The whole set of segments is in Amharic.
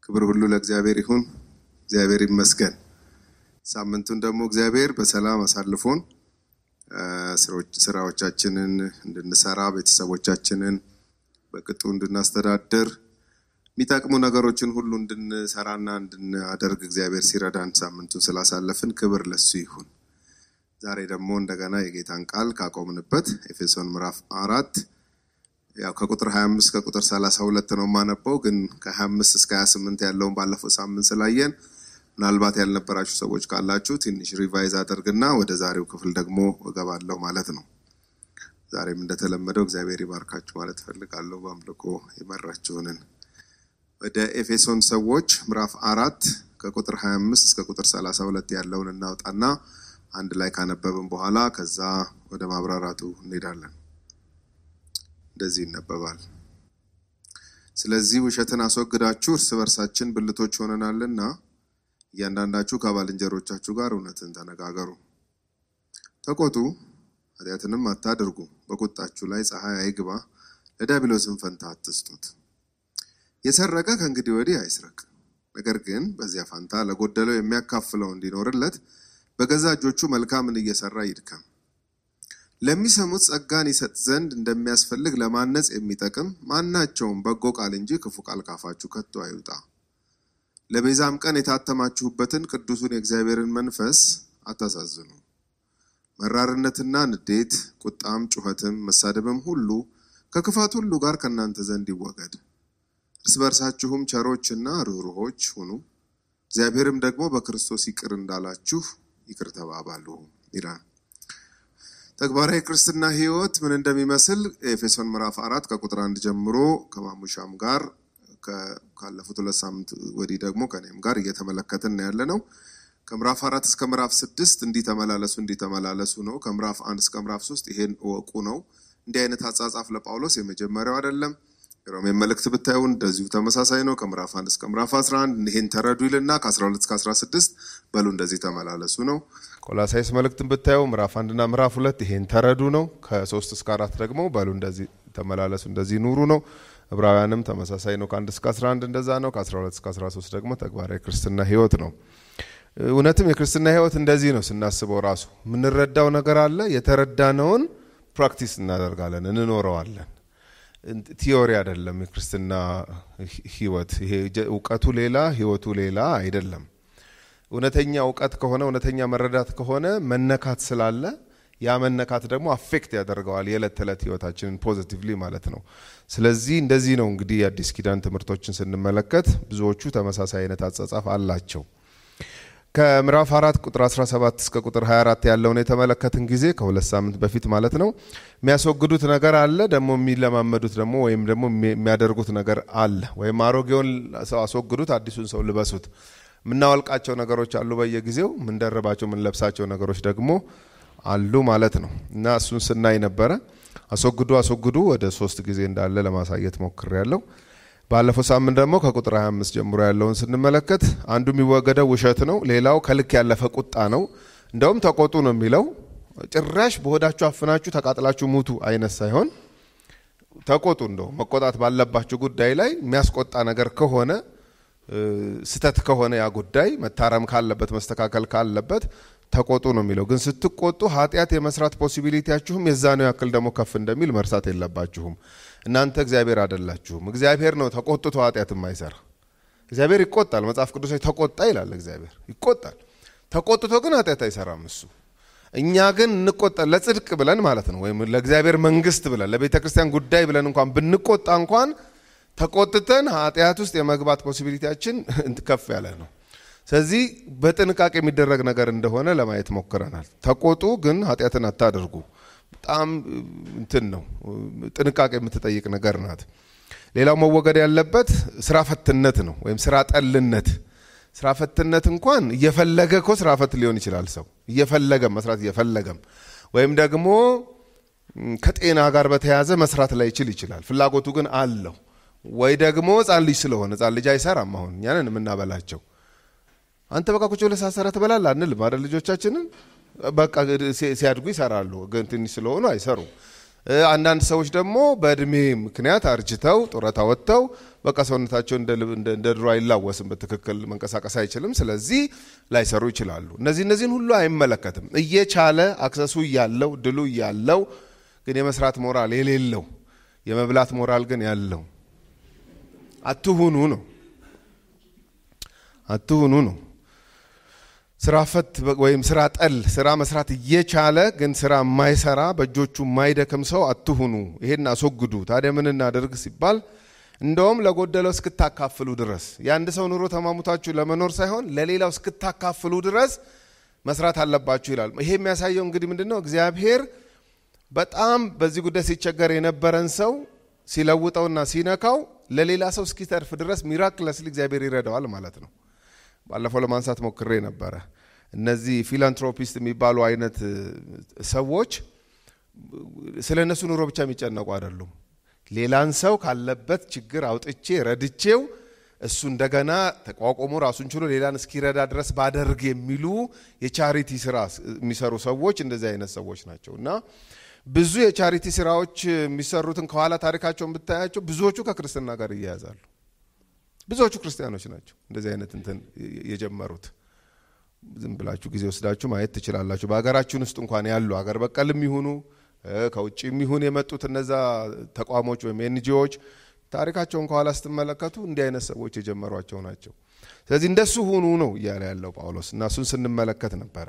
ክብር ሁሉ ለእግዚአብሔር ይሁን። እግዚአብሔር ይመስገን። ሳምንቱን ደግሞ እግዚአብሔር በሰላም አሳልፎን ስራዎቻችንን እንድንሰራ ቤተሰቦቻችንን በቅጡ እንድናስተዳድር የሚጠቅሙ ነገሮችን ሁሉ እንድንሰራና እንድናደርግ እግዚአብሔር ሲረዳን ሳምንቱን ስላሳለፍን ክብር ለሱ ይሁን። ዛሬ ደግሞ እንደገና የጌታን ቃል ካቆምንበት ኤፌሶን ምዕራፍ አራት ያው ከቁጥር 25 ከቁጥር 32 ነው የማነበው፣ ግን ከ25 እስከ 28 ያለውን ባለፈው ሳምንት ስላየን ምናልባት ያልነበራችሁ ሰዎች ካላችሁ ትንሽ ሪቫይዝ አደርግና ወደ ዛሬው ክፍል ደግሞ እገባለሁ ማለት ነው። ዛሬም እንደተለመደው እግዚአብሔር ይባርካችሁ ማለት እፈልጋለሁ። በአምልኮ የመራችሁንን ወደ ኤፌሶን ሰዎች ምዕራፍ አራት ከቁጥር 25 እስከ ቁጥር 32 ያለውን እናውጣና አንድ ላይ ካነበብን በኋላ ከዛ ወደ ማብራራቱ እንሄዳለን። እንደዚህ ይነበባል። ስለዚህ ውሸትን አስወግዳችሁ እርስ በርሳችን ብልቶች ሆነናልና እያንዳንዳችሁ ከባልንጀሮቻችሁ ጋር እውነትን ተነጋገሩ። ተቆጡ፣ ኃጢአትንም አታድርጉ። በቁጣችሁ ላይ ፀሐይ አይግባ፣ ለዲያብሎስም ፈንታ አትስጡት። የሰረቀ ከእንግዲህ ወዲህ አይስረቅ፣ ነገር ግን በዚያ ፋንታ ለጎደለው የሚያካፍለው እንዲኖርለት በገዛ እጆቹ መልካምን እየሰራ ይድከም። ለሚሰሙት ጸጋን ይሰጥ ዘንድ እንደሚያስፈልግ ለማነጽ የሚጠቅም ማናቸውም በጎ ቃል እንጂ ክፉ ቃል ካፋችሁ ከቶ አይውጣ። ለቤዛም ቀን የታተማችሁበትን ቅዱሱን የእግዚአብሔርን መንፈስ አታሳዝኑ። መራርነትና ንዴት፣ ቁጣም፣ ጩኸትም፣ መሳደብም ሁሉ ከክፋት ሁሉ ጋር ከእናንተ ዘንድ ይወገድ። እርስ በርሳችሁም ቸሮችና ርኅሩኆች ሁኑ፣ እግዚአብሔርም ደግሞ በክርስቶስ ይቅር እንዳላችሁ ይቅር ተባባሉ ይላል። ተግባራዊ ክርስትና ሕይወት ምን እንደሚመስል ኤፌሶን ምዕራፍ አራት ከቁጥር አንድ ጀምሮ ከማሙሻም ጋር ካለፉት ሁለት ሳምንት ወዲህ ደግሞ ከኔም ጋር እየተመለከትን ያለ ነው። ከምዕራፍ አራት እስከ ምዕራፍ ስድስት እንዲህ ተመላለሱ እንዲህ ተመላለሱ ነው። ከምዕራፍ አንድ እስከ ምዕራፍ ሶስት ይሄን እወቁ ነው። እንዲህ አይነት አጻጻፍ ለጳውሎስ የመጀመሪያው አይደለም። የሮሜን መልእክት ብታዩ እንደዚሁ ተመሳሳይ ነው። ከምዕራፍ አንድ እስከ ምዕራፍ 11 ይሄን ተረዱ ይልና ከ12 እስከ 16 በሉ እንደዚህ ተመላለሱ ነው። ቆላሳይስ መልእክትን ብታዩ ምዕራፍ አንድና ምዕራፍ ሁለት ይሄን ተረዱ ነው። ከሶስት እስከ አራት ደግሞ በሉ እንደዚህ ተመላለሱ እንደዚህ ኑሩ ነው። ዕብራውያንም ተመሳሳይ ነው። ከአንድ እስከ 11 እንደዛ ነው። ከ12 እስከ 13 ደግሞ ተግባራዊ ክርስትና ህይወት ነው። እውነትም የክርስትና ህይወት እንደዚህ ነው። ስናስበው ራሱ የምንረዳው ነገር አለ። የተረዳነውን ፕራክቲስ እናደርጋለን፣ እንኖረዋለን። ቲዮሪ አይደለም። የክርስትና ህይወት ይሄ እውቀቱ ሌላ ህይወቱ ሌላ አይደለም። እውነተኛ እውቀት ከሆነ እውነተኛ መረዳት ከሆነ መነካት ስላለ ያ መነካት ደግሞ አፌክት ያደርገዋል የዕለት ተዕለት ህይወታችንን ፖዚቲቭሊ ማለት ነው። ስለዚህ እንደዚህ ነው እንግዲህ የአዲስ ኪዳን ትምህርቶችን ስንመለከት ብዙዎቹ ተመሳሳይ አይነት አጻጻፍ አላቸው። ከምዕራፍ አራት ቁጥር 17 እስከ ቁጥር 24 ያለውን የተመለከትን ጊዜ ከሁለት ሳምንት በፊት ማለት ነው የሚያስወግዱት ነገር አለ፣ ደግሞ የሚለማመዱት ደግሞ ወይም ደግሞ የሚያደርጉት ነገር አለ። ወይም አሮጌውን ሰው አስወግዱት፣ አዲሱን ሰው ልበሱት። የምናወልቃቸው ነገሮች አሉ በየጊዜው፣ የምንደርባቸው የምንለብሳቸው ነገሮች ደግሞ አሉ ማለት ነው እና እሱን ስናይ ነበረ። አስወግዱ አስወግዱ ወደ ሶስት ጊዜ እንዳለ ለማሳየት ሞክሬያለሁ። ባለፈው ሳምንት ደግሞ ከቁጥር 25 ጀምሮ ያለውን ስንመለከት አንዱ የሚወገደው ውሸት ነው። ሌላው ከልክ ያለፈ ቁጣ ነው። እንደውም ተቆጡ ነው የሚለው። ጭራሽ በሆዳችሁ አፍናችሁ ተቃጥላችሁ ሙቱ አይነት ሳይሆን ተቆጡ። እንደው መቆጣት ባለባችሁ ጉዳይ ላይ የሚያስቆጣ ነገር ከሆነ ስተት ከሆነ ያ ጉዳይ መታረም ካለበት መስተካከል ካለበት ተቆጡ ነው የሚለው። ግን ስትቆጡ ኃጢአት የመስራት ፖሲቢሊቲያችሁም የዛነው ያክል ደግሞ ከፍ እንደሚል መርሳት የለባችሁም። እናንተ እግዚአብሔር አይደላችሁም። እግዚአብሔር ነው ተቆጥቶ ኃጢአት የማይሰራ። እግዚአብሔር ይቆጣል። መጽሐፍ ቅዱስ ላይ ተቆጣ ይላል። እግዚአብሔር ይቆጣል። ተቆጥቶ ግን ኃጢአት አይሰራም እሱ። እኛ ግን እንቆጣ ለጽድቅ ብለን ማለት ነው ወይም ለእግዚአብሔር መንግስት ብለን ለቤተ ክርስቲያን ጉዳይ ብለን እንኳን ብንቆጣ እንኳን ተቆጥተን ኃጢአት ውስጥ የመግባት ፖሲቢሊቲያችን ከፍ ያለ ነው። ስለዚህ በጥንቃቄ የሚደረግ ነገር እንደሆነ ለማየት ሞክረናል። ተቆጡ፣ ግን ኃጢአትን አታደርጉ። በጣም እንትን ነው፣ ጥንቃቄ የምትጠይቅ ነገር ናት። ሌላው መወገድ ያለበት ስራ ፈትነት ነው ወይም ስራ ጠልነት። ስራ ፈትነት እንኳን እየፈለገ እኮ ስራ ፈት ሊሆን ይችላል ሰው እየፈለገም መስራት እየፈለገም ወይም ደግሞ ከጤና ጋር በተያያዘ መስራት ላይ ይችል ይችላል። ፍላጎቱ ግን አለው ወይ ደግሞ ህጻን ልጅ ስለሆነ ህጻን ልጅ አይሰራም። አሁን እኛንን የምናበላቸው አንተ በቃ ቁጭ ብለህ ሳሰራ ትበላለህ አንልም አይደል? ልጆቻችንን በቃ ሲያድጉ ይሰራሉ፣ ግን ትንሽ ስለሆኑ አይሰሩም። አንዳንድ ሰዎች ደግሞ በእድሜ ምክንያት አርጅተው ጡረታ ወጥተው በቃ ሰውነታቸው እንደ ድሮ አይላወስም፣ በትክክል መንቀሳቀስ አይችልም። ስለዚህ ላይሰሩ ይችላሉ። እነዚህ እነዚህን ሁሉ አይመለከትም። እየቻለ አክሰሱ እያለው ድሉ እያለው ግን የመስራት ሞራል የሌለው የመብላት ሞራል ግን ያለው አትሁኑ ነው አትሁኑ ነው። ስራ ፈት ወይም ስራ ጠል ስራ መስራት እየቻለ ግን ስራ የማይሰራ በእጆቹ የማይደክም ሰው አትሁኑ፣ ይሄን አስወግዱ። ታዲያ ምን እናደርግ ሲባል እንደውም ለጎደለው እስክታካፍሉ ድረስ የአንድ ሰው ኑሮ ተማሙታችሁ ለመኖር ሳይሆን ለሌላው እስክታካፍሉ ድረስ መስራት አለባችሁ ይላል። ይሄ የሚያሳየው እንግዲህ ምንድን ነው? እግዚአብሔር በጣም በዚህ ጉዳይ ሲቸገር የነበረን ሰው ሲለውጠውና ሲነካው ለሌላ ሰው እስኪተርፍ ድረስ ሚራክለስሊ እግዚአብሔር ይረዳዋል ማለት ነው። ባለፈው ለማንሳት ሞክሬ ነበረ። እነዚህ ፊላንትሮፒስት የሚባሉ አይነት ሰዎች ስለ እነሱ ኑሮ ብቻ የሚጨነቁ አይደሉም። ሌላን ሰው ካለበት ችግር አውጥቼ ረድቼው እሱ እንደገና ተቋቁሞ ራሱን ችሎ ሌላን እስኪረዳ ድረስ ባደርግ የሚሉ የቻሪቲ ስራ የሚሰሩ ሰዎች እንደዚህ አይነት ሰዎች ናቸው እና ብዙ የቻሪቲ ስራዎች የሚሰሩትን ከኋላ ታሪካቸውን ብታያቸው ብዙዎቹ ከክርስትና ጋር እያያዛሉ። ብዙዎቹ ክርስቲያኖች ናቸው እንደዚህ አይነት እንትን የጀመሩት። ዝም ብላችሁ ጊዜ ወስዳችሁ ማየት ትችላላችሁ። በሀገራችን ውስጥ እንኳን ያሉ ሀገር በቀልም ይሁኑ ከውጭ የሚሆን የመጡት እነዛ ተቋሞች ወይም ኤንጂዎች ታሪካቸውን ከኋላ ስትመለከቱ እንዲህ አይነት ሰዎች የጀመሯቸው ናቸው። ስለዚህ እንደሱ ሁኑ ነው እያለ ያለው ጳውሎስ እና እሱን ስንመለከት ነበረ።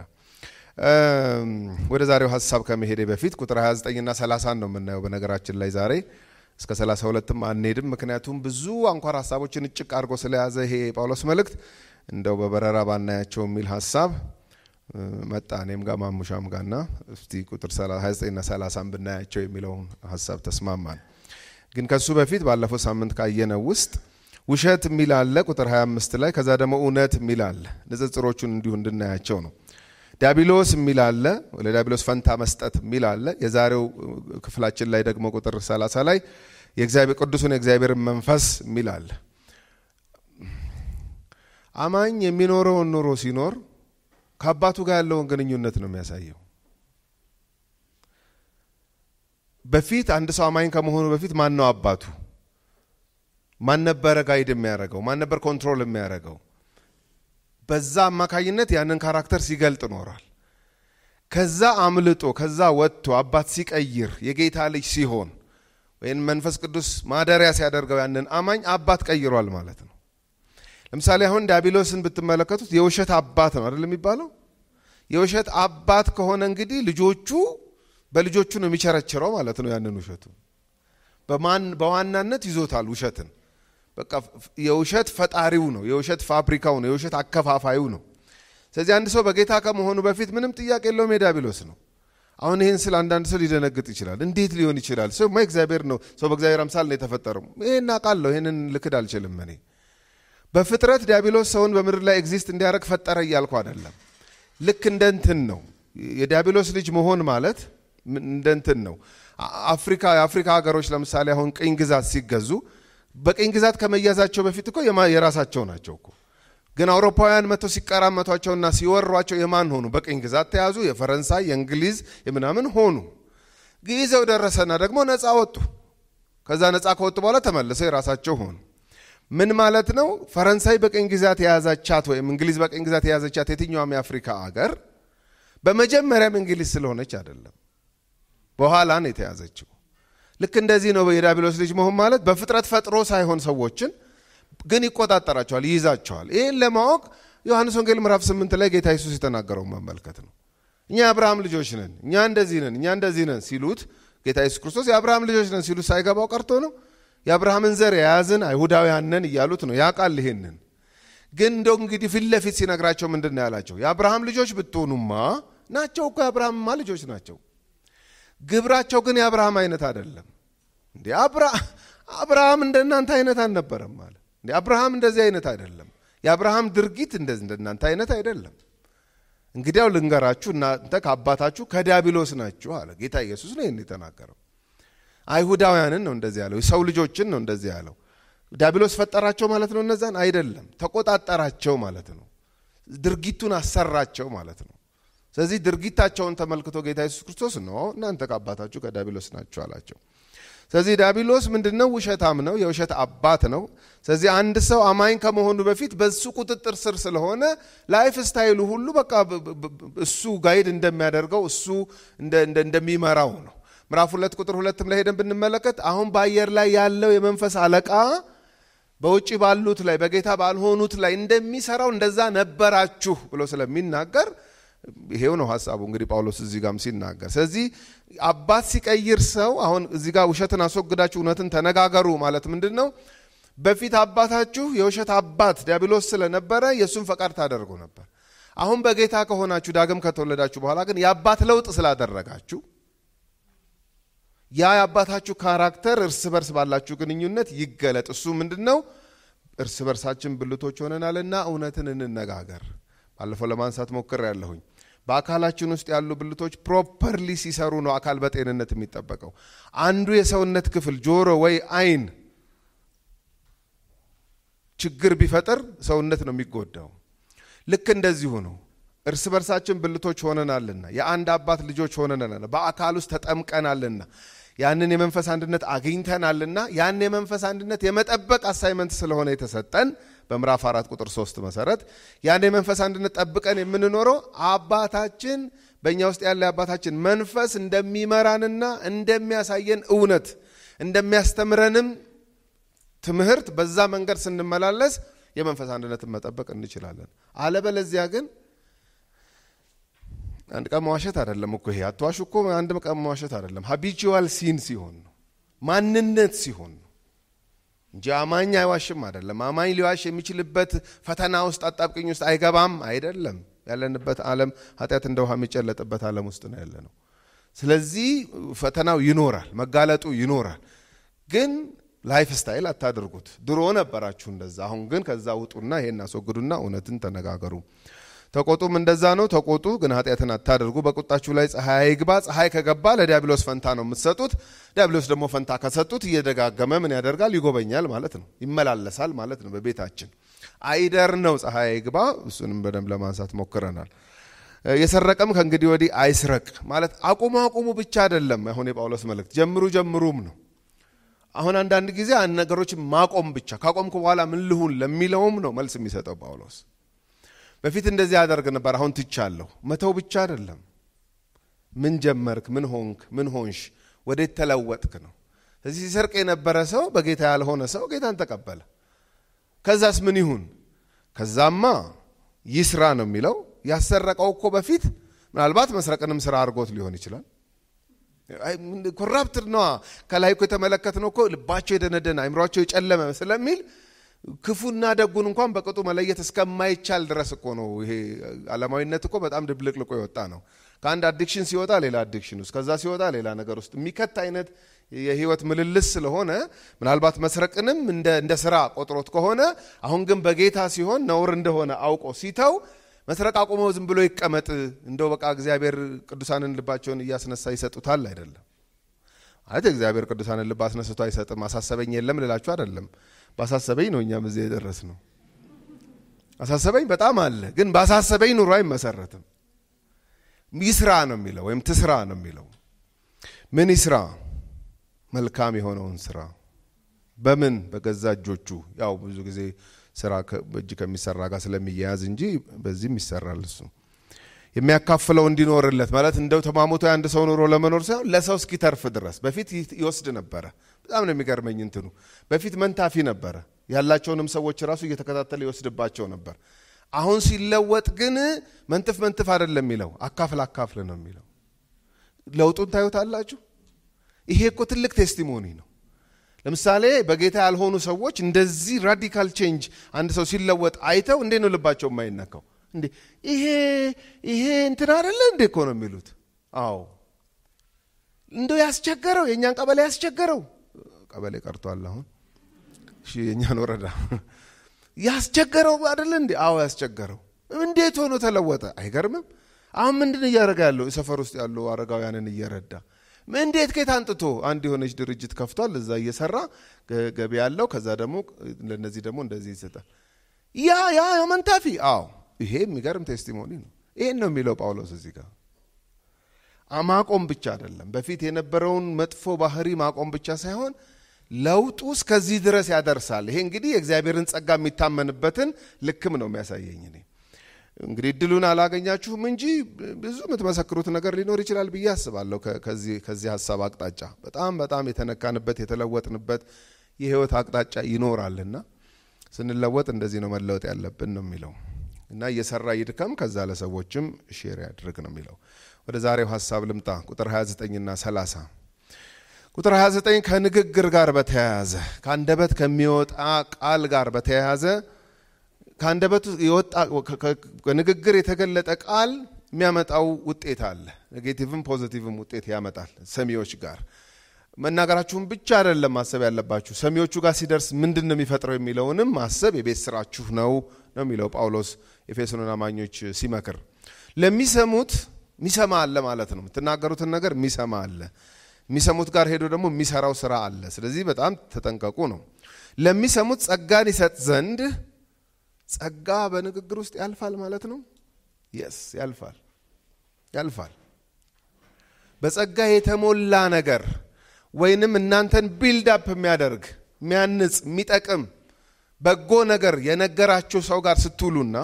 ወደ ዛሬው ሀሳብ ከመሄዴ በፊት ቁጥር 29 እና 30 ነው የምናየው። በነገራችን ላይ ዛሬ እስከ 32ም አንሄድም፣ ምክንያቱም ብዙ አንኳር ሀሳቦችን እጭቅ አድርጎ ስለያዘ ይሄ የጳውሎስ መልእክት እንደው በበረራ ባናያቸው የሚል ሀሳብ መጣ እኔም ጋር ማሙሻም ጋርና እስቲ ቁጥር 29ና 30 ብናያቸው የሚለውን ሀሳብ ተስማማን። ግን ከሱ በፊት ባለፈው ሳምንት ካየነው ውስጥ ውሸት የሚል አለ ቁጥር 25 ላይ፣ ከዛ ደግሞ እውነት የሚል አለ። ንጽጽሮቹን እንዲሁ እንድናያቸው ነው። ዲያብሎስ የሚል አለ፣ ለዲያብሎስ ፈንታ መስጠት የሚል አለ። የዛሬው ክፍላችን ላይ ደግሞ ቁጥር 30 ላይ የእግዚአብሔር ቅዱሱን የእግዚአብሔርን መንፈስ የሚል አለ። አማኝ የሚኖረውን ኑሮ ሲኖር ከአባቱ ጋር ያለውን ግንኙነት ነው የሚያሳየው። በፊት አንድ ሰው አማኝ ከመሆኑ በፊት ማን ነው አባቱ? ማን ነበረ ጋይድ የሚያደርገው? ማን ነበር ኮንትሮል የሚያደርገው? በዛ አማካኝነት ያንን ካራክተር ሲገልጥ ኖሯል። ከዛ አምልጦ ከዛ ወጥቶ አባት ሲቀይር የጌታ ልጅ ሲሆን ወይም መንፈስ ቅዱስ ማደሪያ ሲያደርገው ያንን አማኝ አባት ቀይሯል ማለት ነው። ለምሳሌ አሁን ዲያብሎስን ብትመለከቱት የውሸት አባት ነው አይደል የሚባለው? የውሸት አባት ከሆነ እንግዲህ ልጆቹ በልጆቹ ነው የሚቸረችረው ማለት ነው። ያንን ውሸቱ በማን በዋናነት ይዞታል ውሸትን። በቃ የውሸት ፈጣሪው ነው፣ የውሸት ፋብሪካው ነው፣ የውሸት አከፋፋዩ ነው። ስለዚህ አንድ ሰው በጌታ ከመሆኑ በፊት ምንም ጥያቄ የለውም የዲያብሎስ ነው። አሁን ይህን ስለ አንዳንድ ሰው ሊደነግጥ ይችላል። እንዴት ሊሆን ይችላል? ሰው ማ እግዚአብሔር ነው፣ ሰው በእግዚአብሔር አምሳል ነው የተፈጠረው። ይሄን አውቃለሁ፣ ይህንን ልክድ አልችልም እኔ በፍጥረት ዲያብሎስ ሰውን በምድር ላይ ኤግዚስት እንዲያደርግ ፈጠረ እያልኩ አይደለም። ልክ እንደ እንትን ነው የዲያብሎስ ልጅ መሆን ማለት እንደ እንትን ነው። አፍሪካ የአፍሪካ ሀገሮች ለምሳሌ አሁን ቅኝ ግዛት ሲገዙ በቅኝ ግዛት ከመያዛቸው በፊት እኮ የራሳቸው ናቸው እኮ። ግን አውሮፓውያን መጥተው ሲቀራመቷቸውና ሲወሯቸው የማን ሆኑ? በቅኝ ግዛት ተያዙ። የፈረንሳይ የእንግሊዝ የምናምን ሆኑ። ጊዜው ደረሰና ደግሞ ነፃ ወጡ። ከዛ ነፃ ከወጡ በኋላ ተመልሰው የራሳቸው ሆኑ። ምን ማለት ነው? ፈረንሳይ በቅኝ ግዛት የያዛቻት ወይም እንግሊዝ በቅኝ ግዛት የያዘቻት የትኛውም የአፍሪካ አገር በመጀመሪያም እንግሊዝ ስለሆነች አይደለም፣ በኋላ ነው የተያዘችው። ልክ እንደዚህ ነው የዲያብሎስ ልጅ መሆን ማለት። በፍጥረት ፈጥሮ ሳይሆን ሰዎችን ግን ይቆጣጠራቸዋል፣ ይይዛቸዋል። ይህን ለማወቅ ዮሐንስ ወንጌል ምዕራፍ ስምንት ላይ ጌታ ኢየሱስ የተናገረውን መመልከት ነው። እኛ የአብርሃም ልጆች ነን፣ እኛ እንደዚህ ነን፣ እኛ እንደዚህ ነን ሲሉት ጌታ ኢየሱስ ክርስቶስ የአብርሃም ልጆች ነን ሲሉት ሳይገባው ቀርቶ ነው የአብርሃምን ዘር የያዝን አይሁዳውያን ነን እያሉት ነው። ያውቃል ይሄንን። ግን እንደው እንግዲህ ፊት ለፊት ሲነግራቸው ምንድን ነው ያላቸው? የአብርሃም ልጆች ብትሆኑማ ናቸው እኮ የአብርሃምማ ልጆች ናቸው። ግብራቸው ግን የአብርሃም አይነት አይደለም። እንዴ አብርሃም እንደ እናንተ አይነት አልነበረም ማለት እንዴ አብርሃም እንደዚህ አይነት አይደለም። የአብርሃም ድርጊት እንደዚህ እንደ እናንተ አይነት አይደለም። እንግዲያው ልንገራችሁ እናንተ ከአባታችሁ ከዲያብሎስ ናችሁ አለ ጌታ ኢየሱስ ነው ይህን የተናገረው። አይሁዳውያንን ነው እንደዚህ ያለው። የሰው ልጆችን ነው እንደዚህ ያለው። ዲያብሎስ ፈጠራቸው ማለት ነው? እነዛን አይደለም፣ ተቆጣጠራቸው ማለት ነው። ድርጊቱን አሰራቸው ማለት ነው። ስለዚህ ድርጊታቸውን ተመልክቶ ጌታ ኢየሱስ ክርስቶስ ነው እናንተ ከአባታችሁ ከዲያብሎስ ናችሁ አላቸው። ስለዚህ ዲያብሎስ ምንድን ነው? ውሸታም ነው፣ የውሸት አባት ነው። ስለዚህ አንድ ሰው አማኝ ከመሆኑ በፊት በሱ ቁጥጥር ስር ስለሆነ ላይፍ ስታይሉ ሁሉ በቃ እሱ ጋይድ እንደሚያደርገው እሱ እንደሚመራው ነው። ምዕራፍ ሁለት ቁጥር ሁለትም ላይ ሄደን ብንመለከት አሁን በአየር ላይ ያለው የመንፈስ አለቃ በውጭ ባሉት ላይ በጌታ ባልሆኑት ላይ እንደሚሰራው እንደዛ ነበራችሁ ብሎ ስለሚናገር ይሄው ነው ሀሳቡ። እንግዲህ ጳውሎስ እዚህ ጋም ሲናገር ስለዚህ አባት ሲቀይር ሰው አሁን እዚህ ጋር ውሸትን አስወግዳችሁ እውነትን ተነጋገሩ ማለት ምንድን ነው? በፊት አባታችሁ የውሸት አባት ዲያብሎስ ስለነበረ የእሱን ፈቃድ ታደርጉ ነበር። አሁን በጌታ ከሆናችሁ ዳግም ከተወለዳችሁ በኋላ ግን የአባት ለውጥ ስላደረጋችሁ ያ የአባታችሁ ካራክተር እርስ በርስ ባላችሁ ግንኙነት ይገለጥ። እሱ ምንድን ነው? እርስ በርሳችን ብልቶች ሆነናልና እውነትን እንነጋገር። ባለፈው ለማንሳት ሞክር ያለሁኝ በአካላችን ውስጥ ያሉ ብልቶች ፕሮፐርሊ ሲሰሩ ነው አካል በጤንነት የሚጠበቀው። አንዱ የሰውነት ክፍል ጆሮ ወይ አይን ችግር ቢፈጥር ሰውነት ነው የሚጎዳው። ልክ እንደዚሁ ነው። እርስ በርሳችን ብልቶች ሆነናልና የአንድ አባት ልጆች ሆነናልና በአካል ውስጥ ተጠምቀናልና ያንን የመንፈስ አንድነት አግኝተናልና ያን የመንፈስ አንድነት የመጠበቅ አሳይመንት ስለሆነ የተሰጠን በምዕራፍ አራት ቁጥር ሶስት መሰረት ያን የመንፈስ አንድነት ጠብቀን የምንኖረው አባታችን በእኛ ውስጥ ያለ የአባታችን መንፈስ እንደሚመራንና እንደሚያሳየን እውነት እንደሚያስተምረንም ትምህርት በዛ መንገድ ስንመላለስ የመንፈስ አንድነትን መጠበቅ እንችላለን። አለበለዚያ ግን አንድ ቀን መዋሸት አይደለም እኮ ይሄ አትዋሹ እኮ አንድ ቀን መዋሸት አይደለም። ሀቢቹዋል ሲን ሲሆን ነው ማንነት ሲሆን ነው እንጂ አማኝ አይዋሽም አይደለም። አማኝ ሊዋሽ የሚችልበት ፈተና ውስጥ አጣብቅኝ ውስጥ አይገባም አይደለም። ያለንበት ዓለም ኃጢአት እንደ ውሃ የሚጨለጥበት ዓለም ውስጥ ነው ያለ ነው። ስለዚህ ፈተናው ይኖራል፣ መጋለጡ ይኖራል። ግን ላይፍ ስታይል አታድርጉት። ድሮ ነበራችሁ እንደዛ። አሁን ግን ከዛ ውጡና ይሄን አስወግዱና እውነትን ተነጋገሩ። ተቆጡም እንደዛ ነው። ተቆጡ ግን ኃጢአትን አታደርጉ። በቁጣችሁ ላይ ፀሐይ አይግባ። ፀሐይ ከገባ ለዲያብሎስ ፈንታ ነው የምትሰጡት። ዲያብሎስ ደግሞ ፈንታ ከሰጡት እየደጋገመ ምን ያደርጋል? ይጎበኛል ማለት ነው፣ ይመላለሳል ማለት ነው በቤታችን። አይደር ነው ፀሐይ አይግባ። እሱንም በደንብ ለማንሳት ሞክረናል። የሰረቀም ከእንግዲህ ወዲህ አይስረቅ ማለት አቁሙ አቁሙ ብቻ አይደለም። አሁን የጳውሎስ መልእክት ጀምሩ ጀምሩም ነው። አሁን አንዳንድ ጊዜ ነገሮችን ማቆም ብቻ ካቆምኩ በኋላ ምን ልሁን ለሚለውም ነው መልስ የሚሰጠው ጳውሎስ። በፊት እንደዚህ አደርግ ነበር፣ አሁን ትቻለሁ። መተው ብቻ አይደለም። ምን ጀመርክ? ምን ሆንክ? ምን ሆንሽ? ወዴት ተለወጥክ ነው። ስለዚህ ሲሰርቅ የነበረ ሰው በጌታ ያልሆነ ሰው ጌታን ተቀበለ። ከዛስ ምን ይሁን? ከዛማ ይስራ ነው የሚለው። ያሰረቀው እኮ በፊት ምናልባት መስረቅንም ስራ አድርጎት ሊሆን ይችላል። ኮራፕትድ ነዋ። ከላይ እኮ የተመለከትነው እኮ ልባቸው የደነደነ አይምሯቸው የጨለመ ስለሚል ክፉና ደጉን እንኳን በቅጡ መለየት እስከማይቻል ድረስ እኮ ነው። ይሄ ዓለማዊነት እኮ በጣም ድብልቅልቆ የወጣ ነው። ከአንድ አዲክሽን ሲወጣ ሌላ አዲክሽን ውስጥ፣ ከዛ ሲወጣ ሌላ ነገር ውስጥ የሚከት አይነት የህይወት ምልልስ ስለሆነ ምናልባት መስረቅንም እንደ ስራ ቆጥሮት ከሆነ አሁን ግን በጌታ ሲሆን ነውር እንደሆነ አውቆ ሲተው መስረቅ አቁመው ዝም ብሎ ይቀመጥ እንደው በቃ እግዚአብሔር ቅዱሳንን ልባቸውን እያስነሳ ይሰጡታል አይደለም ማለት እግዚአብሔር ቅዱሳንን ልብ አስነስቶ አይሰጥም። አሳሰበኝ የለም ልላችሁ አይደለም። ባሳሰበኝ ነው እኛም እዚህ የደረስ ነው። አሳሰበኝ በጣም አለ፣ ግን ባሳሰበኝ ኑሮ አይመሰረትም። ይስራ ነው የሚለው ወይም ትስራ ነው የሚለው። ምን ይስራ? መልካም የሆነውን ስራ። በምን? በገዛ እጆቹ። ያው ብዙ ጊዜ ስራ በእጅ ከሚሰራ ጋር ስለሚያያዝ እንጂ በዚህም ይሰራል እሱ የሚያካፍለው እንዲኖርለት ማለት እንደው ተማሙቶ የአንድ ሰው ኑሮ ለመኖር ሳይሆን ለሰው እስኪተርፍ ድረስ። በፊት ይወስድ ነበረ። በጣም ነው የሚገርመኝ እንትኑ። በፊት መንታፊ ነበረ። ያላቸውንም ሰዎች ራሱ እየተከታተለ ይወስድባቸው ነበር። አሁን ሲለወጥ ግን መንትፍ መንትፍ አይደለም የሚለው አካፍል አካፍል ነው የሚለው። ለውጡን ታዩታላችሁ። ይሄ እኮ ትልቅ ቴስቲሞኒ ነው። ለምሳሌ በጌታ ያልሆኑ ሰዎች እንደዚህ ራዲካል ቼንጅ አንድ ሰው ሲለወጥ አይተው እንዴት ነው ልባቸው የማይነካው? እንዴ ይሄ ይሄ እንትን አይደለ እንዴ እኮ ነው የሚሉት። አዎ እንደው ያስቸገረው የእኛን ቀበሌ ያስቸገረው ቀበሌ ቀርቷል አሁን እሺ የእኛን ወረዳ ያስቸገረው አይደለ እንዴ? አዎ ያስቸገረው። እንዴት ሆኖ ተለወጠ? አይገርምም? አሁን ምንድን እያደረገ ያለው ሰፈር ውስጥ ያሉ አረጋውያንን እየረዳ እንዴት ከየት አንጥቶ አንድ የሆነች ድርጅት ከፍቷል። እዛ እየሰራ ገቢ ያለው ከዛ ደግሞ ለነዚህ ደግሞ እንደዚህ ይሰጣል። ያ ያ መንታፊ አዎ ይሄ የሚገርም ቴስቲሞኒ ነው። ይህን ነው የሚለው ጳውሎስ እዚህ ጋር ማቆም ብቻ አይደለም። በፊት የነበረውን መጥፎ ባህሪ ማቆም ብቻ ሳይሆን ለውጡ እስከዚህ ድረስ ያደርሳል። ይሄ እንግዲህ የእግዚአብሔርን ጸጋ የሚታመንበትን ልክም ነው የሚያሳየኝ። እኔ እንግዲህ እድሉን አላገኛችሁም እንጂ ብዙ የምትመሰክሩት ነገር ሊኖር ይችላል ብዬ አስባለሁ። ከዚህ ሀሳብ አቅጣጫ በጣም በጣም የተነካንበት የተለወጥንበት የህይወት አቅጣጫ ይኖራልና ስንለወጥ እንደዚህ ነው መለወጥ ያለብን ነው የሚለው እና እየሰራ ይድከም፣ ከዛ ለሰዎችም ሼር ያድርግ ነው የሚለው። ወደ ዛሬው ሀሳብ ልምጣ። ቁጥር 29ና 30 ቁጥር 29 ከንግግር ጋር በተያያዘ ከአንደበት ከሚወጣ ቃል ጋር በተያያዘ ከአንደበት የወጣ ንግግር የተገለጠ ቃል የሚያመጣው ውጤት አለ። ኔጌቲቭም ፖዚቲቭም ውጤት ያመጣል። ሰሚዎች ጋር መናገራችሁን ብቻ አይደለም ማሰብ ያለባችሁ፣ ሰሚዎቹ ጋር ሲደርስ ምንድን ነው የሚፈጥረው የሚለውንም ማሰብ የቤት ስራችሁ ነው ነው የሚለው ጳውሎስ ኤፌሶንን አማኞች ሲመክር ለሚሰሙት የሚሰማ አለ ማለት ነው። የምትናገሩትን ነገር የሚሰማ አለ። የሚሰሙት ጋር ሄዶ ደግሞ የሚሰራው ስራ አለ። ስለዚህ በጣም ተጠንቀቁ ነው። ለሚሰሙት ጸጋን ይሰጥ ዘንድ ጸጋ በንግግር ውስጥ ያልፋል ማለት ነው። የስ ያልፋል፣ ያልፋል። በጸጋ የተሞላ ነገር ወይንም እናንተን ቢልድ አፕ የሚያደርግ የሚያንጽ፣ የሚጠቅም በጎ ነገር የነገራችሁ ሰው ጋር ስትውሉና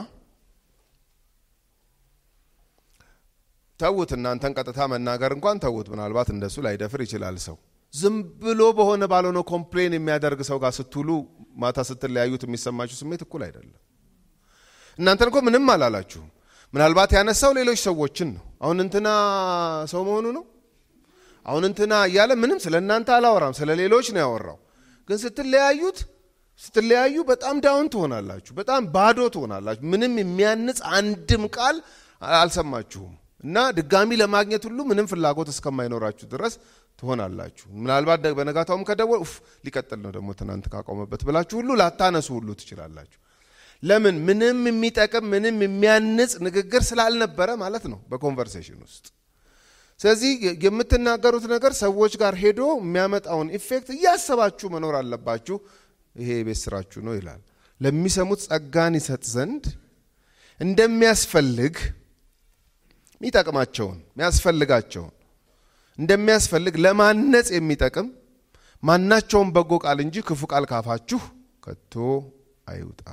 ተዉት እናንተን ቀጥታ መናገር እንኳን ተዉት። ምናልባት እንደሱ ላይደፍር ይችላል ሰው። ዝም ብሎ በሆነ ባልሆነ ኮምፕሌን የሚያደርግ ሰው ጋር ስትውሉ ማታ ስትለያዩት የሚሰማችሁ ስሜት እኩል አይደለም። እናንተን እኮ ምንም አላላችሁም። ምናልባት ያነሳው ሌሎች ሰዎችን ነው። አሁን እንትና ሰው መሆኑ ነው። አሁን እንትና እያለ ምንም ስለ እናንተ አላወራም፣ ስለ ሌሎች ነው ያወራው። ግን ስትለያዩት ስትለያዩ በጣም ዳውን ትሆናላችሁ፣ በጣም ባዶ ትሆናላችሁ። ምንም የሚያንጽ አንድም ቃል አልሰማችሁም። እና ድጋሚ ለማግኘት ሁሉ ምንም ፍላጎት እስከማይኖራችሁ ድረስ ትሆናላችሁ። ምናልባት በነጋታውም ከደወል ኡፍ ሊቀጥል ነው ደግሞ ትናንት ካቆመበት ብላችሁ ሁሉ ላታነሱ ሁሉ ትችላላችሁ። ለምን? ምንም የሚጠቅም ምንም የሚያንጽ ንግግር ስላልነበረ ማለት ነው በኮንቨርሴሽን ውስጥ። ስለዚህ የምትናገሩት ነገር ሰዎች ጋር ሄዶ የሚያመጣውን ኢፌክት እያሰባችሁ መኖር አለባችሁ። ይሄ የቤት ስራችሁ ነው ይላል። ለሚሰሙት ጸጋን ይሰጥ ዘንድ እንደሚያስፈልግ የሚጠቅማቸውን የሚያስፈልጋቸውን እንደሚያስፈልግ ለማነጽ የሚጠቅም ማናቸውም በጎ ቃል እንጂ ክፉ ቃል ካፋችሁ ከቶ አይውጣ።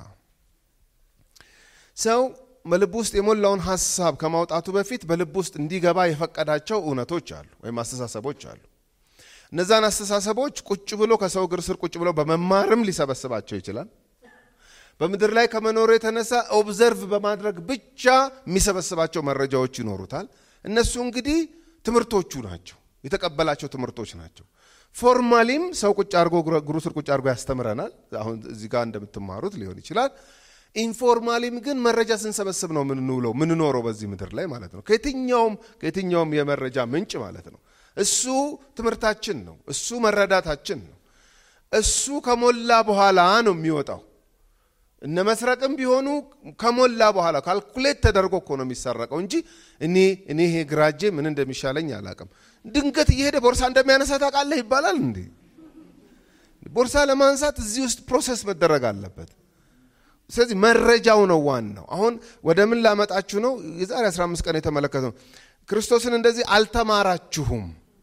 ሰው በልብ ውስጥ የሞላውን ሀሳብ ከማውጣቱ በፊት በልብ ውስጥ እንዲገባ የፈቀዳቸው እውነቶች አሉ ወይም አስተሳሰቦች አሉ። እነዛን አስተሳሰቦች ቁጭ ብሎ ከሰው እግር ስር ቁጭ ብሎ በመማርም ሊሰበስባቸው ይችላል። በምድር ላይ ከመኖሩ የተነሳ ኦብዘርቭ በማድረግ ብቻ የሚሰበስባቸው መረጃዎች ይኖሩታል። እነሱ እንግዲህ ትምህርቶቹ ናቸው፣ የተቀበላቸው ትምህርቶች ናቸው። ፎርማሊም ሰው ቁጭ አድርጎ እግሩ ስር ቁጭ አድርጎ ያስተምረናል። አሁን እዚህ ጋር እንደምትማሩት ሊሆን ይችላል። ኢንፎርማሊም ግን መረጃ ስንሰበስብ ነው ምንውለው ምንኖረው በዚህ ምድር ላይ ማለት ነው። ከየትኛውም ከየትኛውም የመረጃ ምንጭ ማለት ነው። እሱ ትምህርታችን ነው። እሱ መረዳታችን ነው። እሱ ከሞላ በኋላ ነው የሚወጣው። እነ መስረቅም ቢሆኑ ከሞላ በኋላ ካልኩሌት ተደርጎ እኮ ነው የሚሰረቀው እንጂ እኔ እኔ ይሄ ግራጄ ምን እንደሚሻለኝ አላቅም። ድንገት እየሄደ ቦርሳ እንደሚያነሳ ታውቃለህ ይባላል እንዴ? ቦርሳ ለማንሳት እዚህ ውስጥ ፕሮሰስ መደረግ አለበት። ስለዚህ መረጃው ነው ዋናው። አሁን ወደ ምን ላመጣችሁ ነው? የዛሬ 15 ቀን የተመለከተው ክርስቶስን እንደዚህ አልተማራችሁም።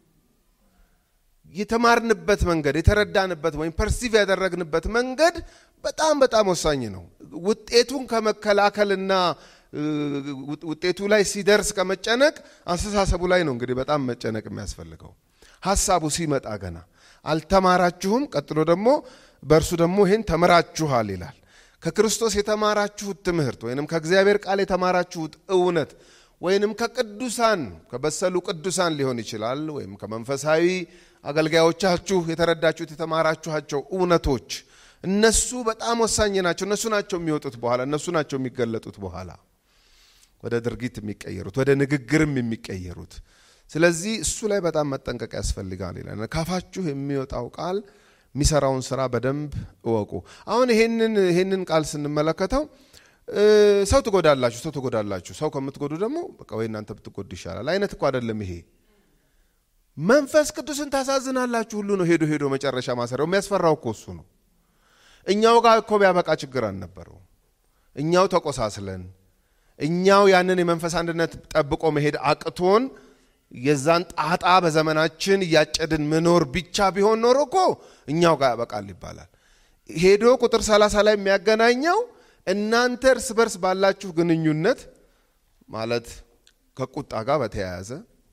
የተማርንበት መንገድ የተረዳንበት ወይም ፐርሲቭ ያደረግንበት መንገድ በጣም በጣም ወሳኝ ነው። ውጤቱን ከመከላከልና ውጤቱ ላይ ሲደርስ ከመጨነቅ አስተሳሰቡ ላይ ነው እንግዲህ በጣም መጨነቅ የሚያስፈልገው። ሀሳቡ ሲመጣ ገና አልተማራችሁም። ቀጥሎ ደግሞ በእርሱ ደግሞ ይህን ተምራችኋል ይላል። ከክርስቶስ የተማራችሁት ትምህርት ወይንም ከእግዚአብሔር ቃል የተማራችሁት እውነት ወይንም ከቅዱሳን ከበሰሉ ቅዱሳን ሊሆን ይችላል ወይም ከመንፈሳዊ አገልጋዮቻችሁ የተረዳችሁት የተማራችኋቸው እውነቶች እነሱ በጣም ወሳኝ ናቸው። እነሱ ናቸው የሚወጡት በኋላ እነሱ ናቸው የሚገለጡት በኋላ ወደ ድርጊት የሚቀየሩት ወደ ንግግርም የሚቀየሩት። ስለዚህ እሱ ላይ በጣም መጠንቀቅ ያስፈልጋል ይላል። ካፋችሁ የሚወጣው ቃል የሚሰራውን ስራ በደንብ እወቁ። አሁን ይሄንን ይሄንን ቃል ስንመለከተው ሰው ትጎዳላችሁ፣ ሰው ትጎዳላችሁ። ሰው ከምትጎዱ ደግሞ በቃ ወይ እናንተ ብትጎዱ ይሻላል አይነት እኮ አይደለም ይሄ። መንፈስ ቅዱስን ታሳዝናላችሁ ሁሉ ነው ሄዶ ሄዶ መጨረሻ ማሰሪያው። የሚያስፈራው እኮ እሱ ነው። እኛው ጋር እኮ ቢያበቃ ችግር አልነበረው። እኛው ተቆሳስለን እኛው ያንን የመንፈስ አንድነት ጠብቆ መሄድ አቅቶን የዛን ጣጣ በዘመናችን እያጨድን መኖር ብቻ ቢሆን ኖሮ እኮ እኛው ጋር ያበቃል ይባላል። ሄዶ ቁጥር 30 ላይ የሚያገናኘው እናንተ እርስ በርስ ባላችሁ ግንኙነት ማለት ከቁጣ ጋር በተያያዘ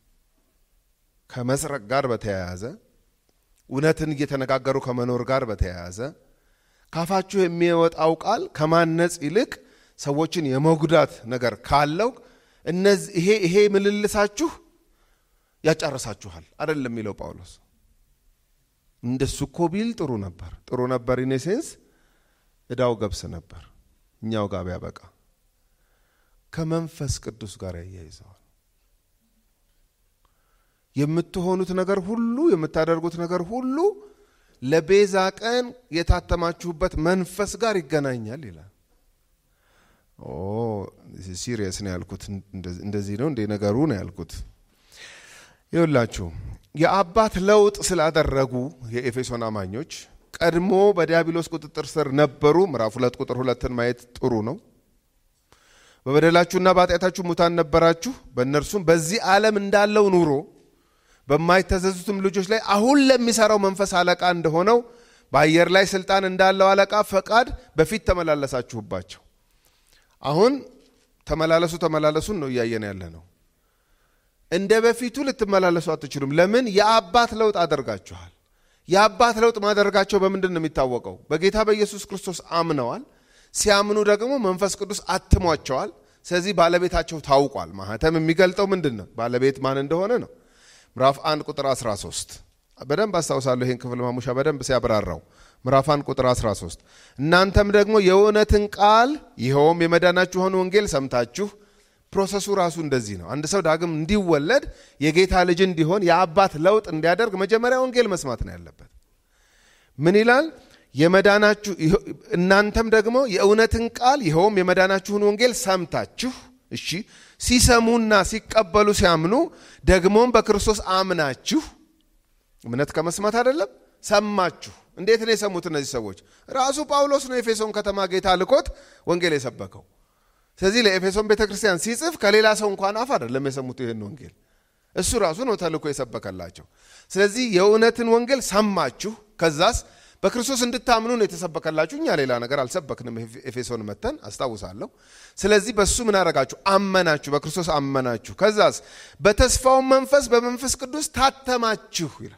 ከመስረቅ ጋር በተያያዘ እውነትን እየተነጋገሩ ከመኖር ጋር በተያያዘ ካፋችሁ የሚወጣው ቃል ከማነጽ ይልቅ ሰዎችን የመጉዳት ነገር ካለው እነዚህ ይሄ ይሄ ምልልሳችሁ ያጫርሳችኋል አይደለም የሚለው ጳውሎስ። እንደሱ እኮ ቢል ጥሩ ነበር ጥሩ ነበር። ኢኔሴንስ እዳው ገብስ ነበር እኛው ጋር ቢያበቃ። ከመንፈስ ቅዱስ ጋር ያያይዘዋል። የምትሆኑት ነገር ሁሉ የምታደርጉት ነገር ሁሉ ለቤዛ ቀን የታተማችሁበት መንፈስ ጋር ይገናኛል ይላል። ኦ ሲሪየስ ነው ያልኩት። እንደዚህ ነው እንዴ ነገሩ ነው ያልኩት። ይኸውላችሁ የአባት ለውጥ ስላደረጉ የኤፌሶን አማኞች ቀድሞ በዲያብሎስ ቁጥጥር ስር ነበሩ። ምዕራፍ ሁለት ቁጥር ሁለትን ማየት ጥሩ ነው። በበደላችሁና በኃጢአታችሁ ሙታን ነበራችሁ፣ በእነርሱም በዚህ ዓለም እንዳለው ኑሮ በማይተዘዙትም ልጆች ላይ አሁን ለሚሰራው መንፈስ አለቃ እንደሆነው በአየር ላይ ስልጣን እንዳለው አለቃ ፈቃድ በፊት ተመላለሳችሁባቸው። አሁን ተመላለሱ ተመላለሱን ነው እያየን ያለ ነው። እንደ በፊቱ ልትመላለሱ አትችሉም። ለምን? የአባት ለውጥ አደርጋችኋል። የአባት ለውጥ ማደርጋቸው በምንድን ነው የሚታወቀው? በጌታ በኢየሱስ ክርስቶስ አምነዋል። ሲያምኑ ደግሞ መንፈስ ቅዱስ አትሟቸዋል። ስለዚህ ባለቤታቸው ታውቋል። ማህተም የሚገልጠው ምንድን ነው? ባለቤት ማን እንደሆነ ነው። ምዕራፍ 1 ቁጥር 13 በደንብ አስታውሳለሁ። ይህን ክፍል ማሙሻ በደንብ ሲያብራራው ምዕራፍ 1 ቁጥር 13 እናንተም ደግሞ የእውነትን ቃል ይኸውም የመዳናችሁን ወንጌል ሰምታችሁ ፕሮሰሱ ራሱ እንደዚህ ነው። አንድ ሰው ዳግም እንዲወለድ የጌታ ልጅ እንዲሆን የአባት ለውጥ እንዲያደርግ መጀመሪያ ወንጌል መስማት ነው ያለበት። ምን ይላል? የመዳናችሁ እናንተም ደግሞ የእውነትን ቃል ይኸውም የመዳናችሁን ወንጌል ሰምታችሁ እሺ ሲሰሙና ሲቀበሉ ሲያምኑ ደግሞም በክርስቶስ አምናችሁ እምነት ከመስማት አይደለም ሰማችሁ። እንዴት ነው የሰሙት እነዚህ ሰዎች? ራሱ ጳውሎስ ነው ኤፌሶን ከተማ ጌታ ልኮት ወንጌል የሰበከው። ስለዚህ ለኤፌሶን ቤተ ክርስቲያን ሲጽፍ ከሌላ ሰው እንኳን አፍ አይደለም የሰሙት ይህን ወንጌል፣ እሱ ራሱ ነው ተልኮ የሰበከላቸው። ስለዚህ የእውነትን ወንጌል ሰማችሁ፣ ከዛስ በክርስቶስ እንድታምኑ ነው የተሰበከላችሁ። እኛ ሌላ ነገር አልሰበክንም። ኤፌሶን መተን አስታውሳለሁ። ስለዚህ በሱ ምን አረጋችሁ? አመናችሁ፣ በክርስቶስ አመናችሁ። ከዛስ በተስፋው መንፈስ በመንፈስ ቅዱስ ታተማችሁ ይላል።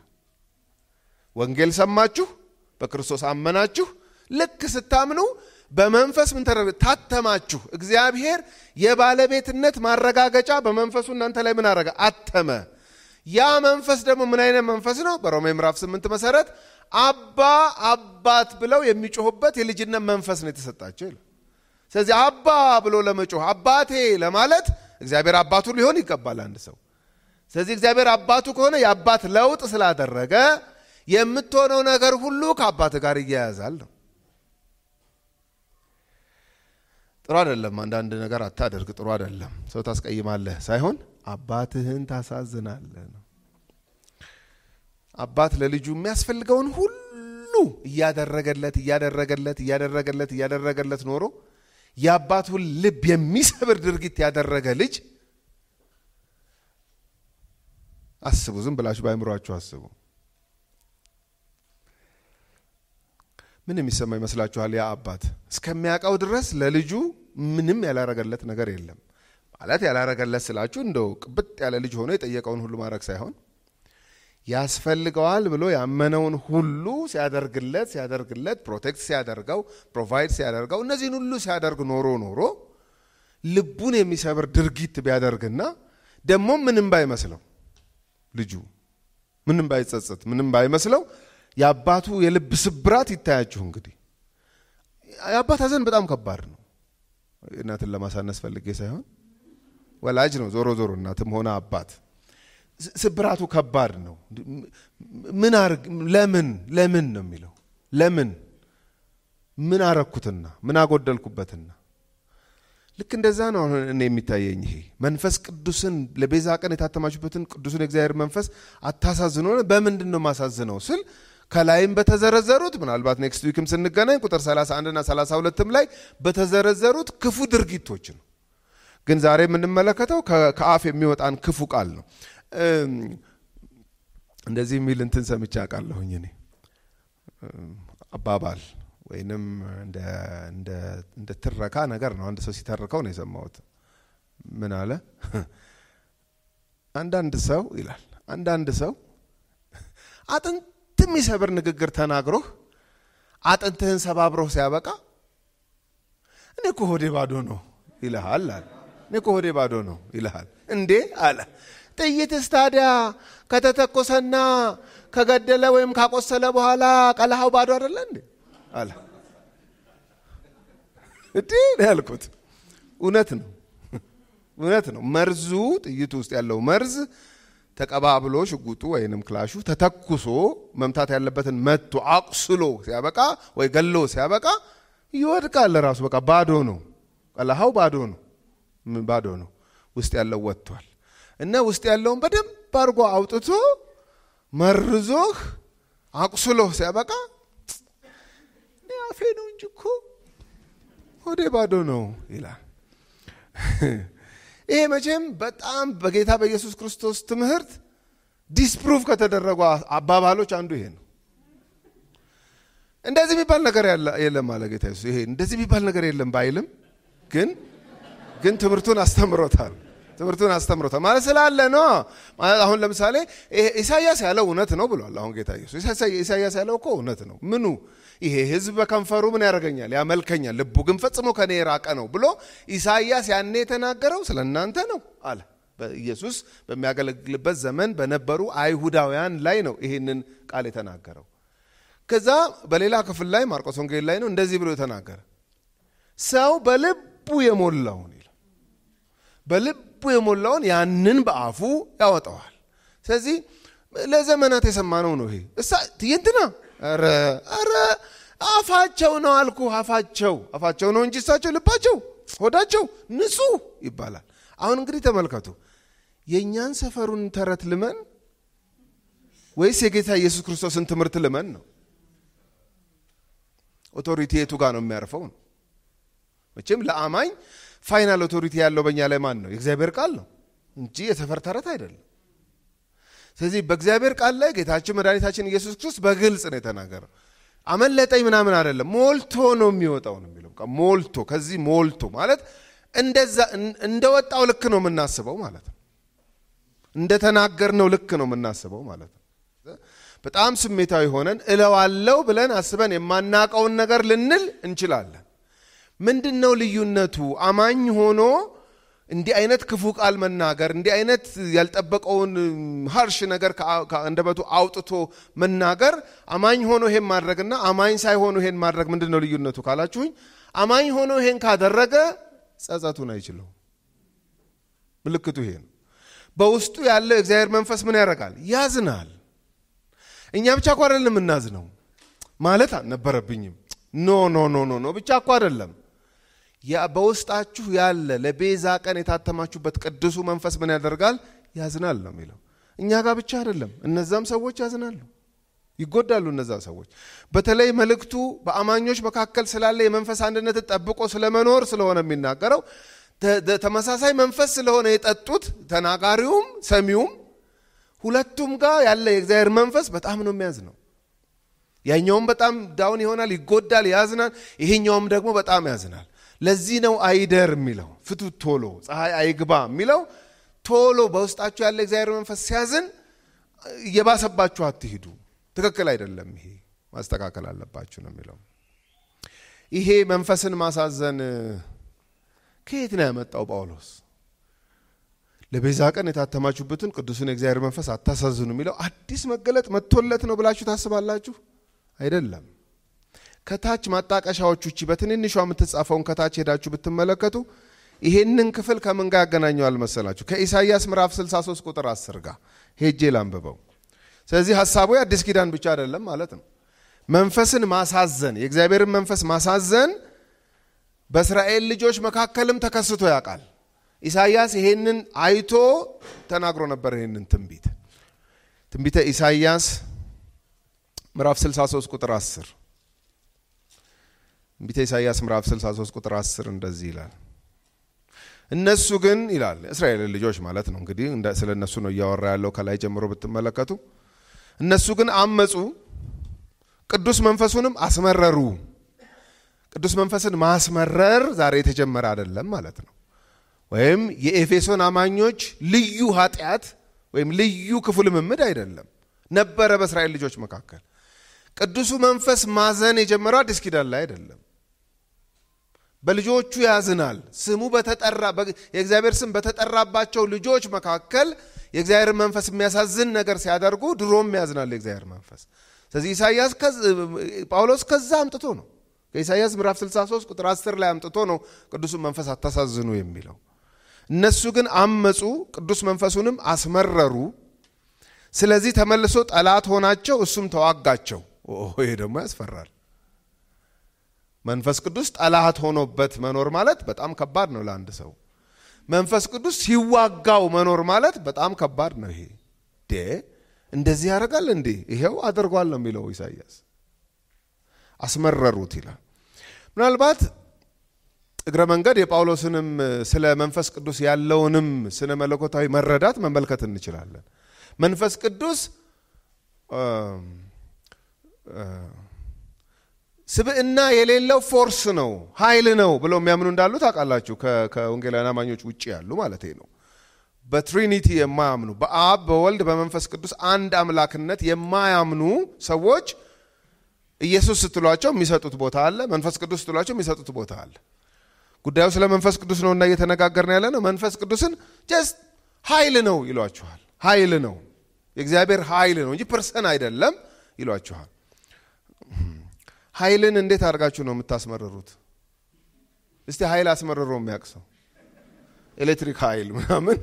ወንጌል ሰማችሁ፣ በክርስቶስ አመናችሁ። ልክ ስታምኑ በመንፈስ ምን ተደረገ? ታተማችሁ። እግዚአብሔር የባለቤትነት ማረጋገጫ በመንፈሱ እናንተ ላይ ምን አረገ? አተመ። ያ መንፈስ ደግሞ ምን አይነት መንፈስ ነው? በሮሜ ምዕራፍ ስምንት መሰረት አባ አባት ብለው የሚጮሁበት የልጅነት መንፈስ ነው የተሰጣቸው ይላል። ስለዚህ አባ ብሎ ለመጮህ አባቴ ለማለት እግዚአብሔር አባቱ ሊሆን ይገባል አንድ ሰው። ስለዚህ እግዚአብሔር አባቱ ከሆነ የአባት ለውጥ ስላደረገ የምትሆነው ነገር ሁሉ ከአባት ጋር እያያዛል ነው። ጥሩ አይደለም። አንዳንድ ነገር አታደርግ፣ ጥሩ አይደለም። ሰው ታስቀይማለህ ሳይሆን አባትህን ታሳዝናለህ ነው። አባት ለልጁ የሚያስፈልገውን ሁሉ እያደረገለት እያደረገለት እያደረገለት እያደረገለት ኖሮ የአባቱን ልብ የሚሰብር ድርጊት ያደረገ ልጅ አስቡ። ዝም ብላችሁ በአእምሯችሁ አስቡ። ምን የሚሰማ ይመስላችኋል? ያ አባት እስከሚያውቀው ድረስ ለልጁ ምንም ያላረገለት ነገር የለም። ማለት ያላረገለት ስላችሁ እንደው ቅብጥ ያለ ልጅ ሆኖ የጠየቀውን ሁሉ ማድረግ ሳይሆን ያስፈልገዋል ብሎ ያመነውን ሁሉ ሲያደርግለት ሲያደርግለት ፕሮቴክት ሲያደርገው ፕሮቫይድ ሲያደርገው እነዚህን ሁሉ ሲያደርግ ኖሮ ኖሮ ልቡን የሚሰብር ድርጊት ቢያደርግና ደግሞ ምንም ባይመስለው ልጁ ምንም ባይጸጸት ምንም ባይመስለው የአባቱ የልብ ስብራት ይታያችሁ። እንግዲህ የአባት ሐዘን በጣም ከባድ ነው። እናትን ለማሳነስ ፈልጌ ሳይሆን ወላጅ ነው። ዞሮ ዞሮ እናትም ሆነ አባት ስብራቱ ከባድ ነው። ምን አርግ ለምን ለምን ነው የሚለው ለምን ምን አረኩትና ምን አጎደልኩበትና ልክ እንደዛ ነው። አሁን እኔ የሚታየኝ ይሄ መንፈስ ቅዱስን ለቤዛ ቀን የታተማችሁበትን ቅዱስን የእግዚአብሔር መንፈስ አታሳዝኖ በምንድን ነው ማሳዝነው ስል ከላይም በተዘረዘሩት ምናልባት ኔክስት ዊክም ስንገናኝ ቁጥር 31 እና 32ም ላይ በተዘረዘሩት ክፉ ድርጊቶች ነው። ግን ዛሬ የምንመለከተው ከአፍ የሚወጣን ክፉ ቃል ነው። እንደዚህ የሚል እንትን ሰምቼ አውቃለሁኝ እኔ አባባል ወይንም እንደ ትረካ ነገር ነው። አንድ ሰው ሲተርከው ነው የሰማሁት። ምን አለ? አንዳንድ ሰው ይላል አንዳንድ ሰው አጥንት የሚሰብር ንግግር ተናግሮህ አጥንትህን ሰባብሮህ ሲያበቃ እኔ እኮ ሆዴ ባዶ ነው ይልሃል አለ። እኔ እኮ ሆዴ ባዶ ነው ይልሃል። እንዴ አለ። ጥይትስ ታዲያ ከተተኮሰና ከገደለ ወይም ካቆሰለ በኋላ ቀለሃው ባዶ አይደለ እንዴ አለ። እንዴ ነው ያልኩት። እውነት ነው፣ እውነት ነው። መርዙ ጥይቱ ውስጥ ያለው መርዝ ተቀባብሎ ሽጉጡ ወይንም ክላሹ ተተኩሶ መምታት ያለበትን መቶ አቁስሎ ሲያበቃ ወይ ገሎ ሲያበቃ ይወድቃል። ራሱ በቃ ባዶ ነው። ቀለሃው ባዶ ነው፣ ባዶ ነው። ውስጥ ያለው ወጥቷል። እና ውስጥ ያለውን በደንብ አድርጎ አውጥቶ መርዞህ አቁስሎህ ሲያበቃ አፌ ነው እንጂ እኮ ሆዴ ባዶ ነው ይላል። ይሄ መቼም በጣም በጌታ በኢየሱስ ክርስቶስ ትምህርት ዲስፕሩቭ ከተደረጉ አባባሎች አንዱ ይሄ ነው። እንደዚህ የሚባል ነገር የለም አለ ጌታ ኢየሱስ። ይሄ እንደዚህ የሚባል ነገር የለም ባይልም ግን ግን ትምህርቱን አስተምሮታል። ትምህርቱን አስተምሮታል ማለት ስላለ ነው። ማለት አሁን ለምሳሌ ኢሳያስ ያለው እውነት ነው ብሏል። አሁን ጌታ ኢየሱስ ኢሳያስ ያለው እኮ እውነት ነው። ምኑ ይሄ ሕዝብ በከንፈሩ ምን ያደርገኛል? ያመልከኛል፣ ልቡ ግን ፈጽሞ ከኔ የራቀ ነው ብሎ ኢሳያስ ያኔ የተናገረው ስለ እናንተ ነው አለ። ኢየሱስ በሚያገለግልበት ዘመን በነበሩ አይሁዳውያን ላይ ነው ይሄንን ቃል የተናገረው። ከዛ በሌላ ክፍል ላይ ማርቆስ ወንጌል ላይ ነው እንደዚህ ብሎ የተናገረ ሰው በልቡ የሞላውን ይላል በልቡ የሞላውን ያንን በአፉ ያወጣዋል። ስለዚህ ለዘመናት የሰማነው ነው ይሄ እሳ ትይንትና ኧረ ኧረ አፋቸው ነው አልኩ አፋቸው አፋቸው ነው እንጂ እሳቸው ልባቸው ሆዳቸው ንጹህ ይባላል። አሁን እንግዲህ ተመልከቱ የእኛን ሰፈሩን ተረት ልመን ወይስ የጌታ ኢየሱስ ክርስቶስን ትምህርት ልመን ነው? ኦቶሪቲ የቱ ጋር ነው የሚያርፈው ነው? መቼም ለአማኝ ፋይናል ኦቶሪቲ ያለው በእኛ ላይ ማን ነው? የእግዚአብሔር ቃል ነው እንጂ የሰፈር ተረት አይደለም። ስለዚህ በእግዚአብሔር ቃል ላይ ጌታችን መድኃኒታችን ኢየሱስ ክርስቶስ በግልጽ ነው የተናገረው። አመለጠኝ ምናምን አይደለም፣ ሞልቶ ነው የሚወጣው ነው የሚለው። ሞልቶ ከዚህ ሞልቶ ማለት እንደዛ እንደወጣው ልክ ነው የምናስበው ማለት ነው። እንደተናገርነው ልክ ነው የምናስበው ማለት ነው። በጣም ስሜታዊ ሆነን እለዋለው ብለን አስበን የማናቀውን ነገር ልንል እንችላለን። ምንድን ነው ልዩነቱ? አማኝ ሆኖ እንዲህ አይነት ክፉ ቃል መናገር እንዲህ አይነት ያልጠበቀውን ሀርሽ ነገር ከአንደበቱ አውጥቶ መናገር አማኝ ሆኖ ይሄን ማድረግና አማኝ ሳይሆኑ ይሄን ማድረግ ምንድን ነው ልዩነቱ ካላችሁኝ፣ አማኝ ሆኖ ይሄን ካደረገ ጸጸቱን አይችለው። ምልክቱ ይሄ ነው። በውስጡ ያለው የእግዚአብሔር መንፈስ ምን ያደርጋል? ያዝናል። እኛ ብቻ እኮ አይደለም የምናዝነው ማለት አልነበረብኝም። ኖ ኖ ኖ ኖ ኖ ብቻ እኮ አይደለም በውስጣችሁ ያለ ለቤዛ ቀን የታተማችሁበት ቅዱሱ መንፈስ ምን ያደርጋል? ያዝናል ነው የሚለው። እኛ ጋር ብቻ አይደለም፣ እነዛም ሰዎች ያዝናሉ፣ ይጎዳሉ። እነዛ ሰዎች በተለይ መልእክቱ በአማኞች መካከል ስላለ የመንፈስ አንድነት ጠብቆ ስለመኖር ስለሆነ የሚናገረው ተመሳሳይ መንፈስ ስለሆነ የጠጡት ተናጋሪውም ሰሚውም ሁለቱም ጋር ያለ የእግዚአብሔር መንፈስ በጣም ነው የሚያዝ ነው። ያኛውም በጣም ዳውን ይሆናል፣ ይጎዳል፣ ያዝናል። ይሄኛውም ደግሞ በጣም ያዝናል። ለዚህ ነው አይደር የሚለው ፍቱት ቶሎ ፀሐይ አይግባ የሚለው ቶሎ በውስጣችሁ ያለ እግዚአብሔር መንፈስ ሲያዝን እየባሰባችሁ አትሂዱ። ትክክል አይደለም። ይሄ ማስተካከል አለባችሁ ነው የሚለው። ይሄ መንፈስን ማሳዘን ከየት ነው ያመጣው ጳውሎስ? ለቤዛ ቀን የታተማችሁበትን ቅዱስን የእግዚአብሔር መንፈስ አታሳዝኑ የሚለው አዲስ መገለጥ መጥቶለት ነው ብላችሁ ታስባላችሁ? አይደለም። ከታች ማጣቀሻዎች ውጭ በትንንሿ የምትጻፈውን ከታች ሄዳችሁ ብትመለከቱ ይሄንን ክፍል ከምን ጋር ያገናኘዋል መሰላችሁ? ከኢሳይያስ ምዕራፍ 63 ቁጥር 10 ጋር ሄጄ ላንብበው። ስለዚህ ሀሳቡ የአዲስ ኪዳን ብቻ አይደለም ማለት ነው። መንፈስን ማሳዘን፣ የእግዚአብሔርን መንፈስ ማሳዘን በእስራኤል ልጆች መካከልም ተከስቶ ያውቃል። ኢሳይያስ ይሄንን አይቶ ተናግሮ ነበር። ይሄንን ትንቢት ትንቢተ ኢሳይያስ ምዕራፍ 63 ቁጥር 10 ትንቢተ ኢሳይያስ ምዕራፍ 63 ቁጥር 10 እንደዚህ ይላል። እነሱ ግን ይላል እስራኤልን ልጆች ማለት ነው እንግዲህ ስለ እነሱ ነው እያወራ ያለው ከላይ ጀምሮ ብትመለከቱ እነሱ ግን አመፁ ቅዱስ መንፈሱንም አስመረሩ ቅዱስ መንፈስን ማስመረር ዛሬ የተጀመረ አይደለም ማለት ነው ወይም የኤፌሶን አማኞች ልዩ ኃጢአት ወይም ልዩ ክፉ ልምምድ አይደለም ነበረ በእስራኤል ልጆች መካከል ቅዱሱ መንፈስ ማዘን የጀመረው አዲስ ኪዳን ላይ አይደለም በልጆቹ ያዝናል ስሙ በተጠራ የእግዚአብሔር ስም በተጠራባቸው ልጆች መካከል የእግዚአብሔር መንፈስ የሚያሳዝን ነገር ሲያደርጉ ድሮም ያዝናል የእግዚአብሔር መንፈስ ስለዚህ ኢሳያስ ጳውሎስ ከዛ አምጥቶ ነው ከኢሳያስ ምዕራፍ 63 ቁጥር 10 ላይ አምጥቶ ነው ቅዱሱን መንፈስ አታሳዝኑ የሚለው እነሱ ግን አመፁ ቅዱስ መንፈሱንም አስመረሩ ስለዚህ ተመልሶ ጠላት ሆናቸው እሱም ተዋጋቸው ይሄ ደግሞ ያስፈራል መንፈስ ቅዱስ ጠላት ሆኖበት መኖር ማለት በጣም ከባድ ነው ለአንድ ሰው መንፈስ ቅዱስ ሲዋጋው መኖር ማለት በጣም ከባድ ነው ይሄ ዴ እንደዚህ ያደርጋል እንዴ ይሄው አድርጓል ነው የሚለው ኢሳያስ አስመረሩት ይላል ምናልባት እግረ መንገድ የጳውሎስንም ስለ መንፈስ ቅዱስ ያለውንም ስነ መለኮታዊ መረዳት መመልከት እንችላለን መንፈስ ቅዱስ ስብዕና የሌለው ፎርስ ነው ኃይል ነው ብለው የሚያምኑ እንዳሉ ታውቃላችሁ ከወንጌላውያን አማኞች ውጭ ያሉ ማለት ነው በትሪኒቲ የማያምኑ በአብ በወልድ በመንፈስ ቅዱስ አንድ አምላክነት የማያምኑ ሰዎች ኢየሱስ ስትሏቸው የሚሰጡት ቦታ አለ መንፈስ ቅዱስ ስትሏቸው የሚሰጡት ቦታ አለ ጉዳዩ ስለ መንፈስ ቅዱስ ነው እና እየተነጋገርን ያለ ነው መንፈስ ቅዱስን ጀስት ኃይል ነው ይሏችኋል ኃይል ነው የእግዚአብሔር ኃይል ነው እንጂ ፐርሰን አይደለም ይሏችኋል ኃይልን እንዴት አድርጋችሁ ነው የምታስመርሩት እስቲ ኃይል አስመርሮ የሚያውቅ ሰው ኤሌክትሪክ ኃይል ምናምን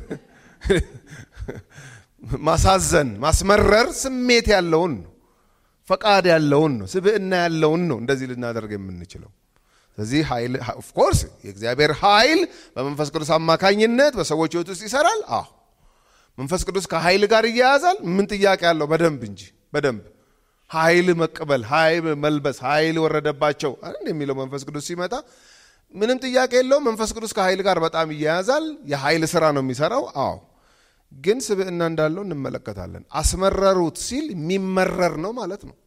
ማሳዘን ማስመረር ስሜት ያለውን ነው ፈቃድ ያለውን ነው ስብዕና ያለውን ነው እንደዚህ ልናደርግ የምንችለው ስለዚህ ኃይል ኦፍኮርስ የእግዚአብሔር ኃይል በመንፈስ ቅዱስ አማካኝነት በሰዎች ህይወት ውስጥ ይሰራል አዎ መንፈስ ቅዱስ ከኃይል ጋር እያያዛል ምን ጥያቄ አለው በደንብ እንጂ በደንብ ኃይል መቀበል ኃይል መልበስ ኃይል ወረደባቸው የሚለው መንፈስ ቅዱስ ሲመጣ ምንም ጥያቄ የለውም መንፈስ ቅዱስ ከኃይል ጋር በጣም ይያያዛል የኃይል ስራ ነው የሚሰራው አዎ ግን ስብዕና እንዳለው እንመለከታለን አስመረሩት ሲል የሚመረር ነው ማለት ነው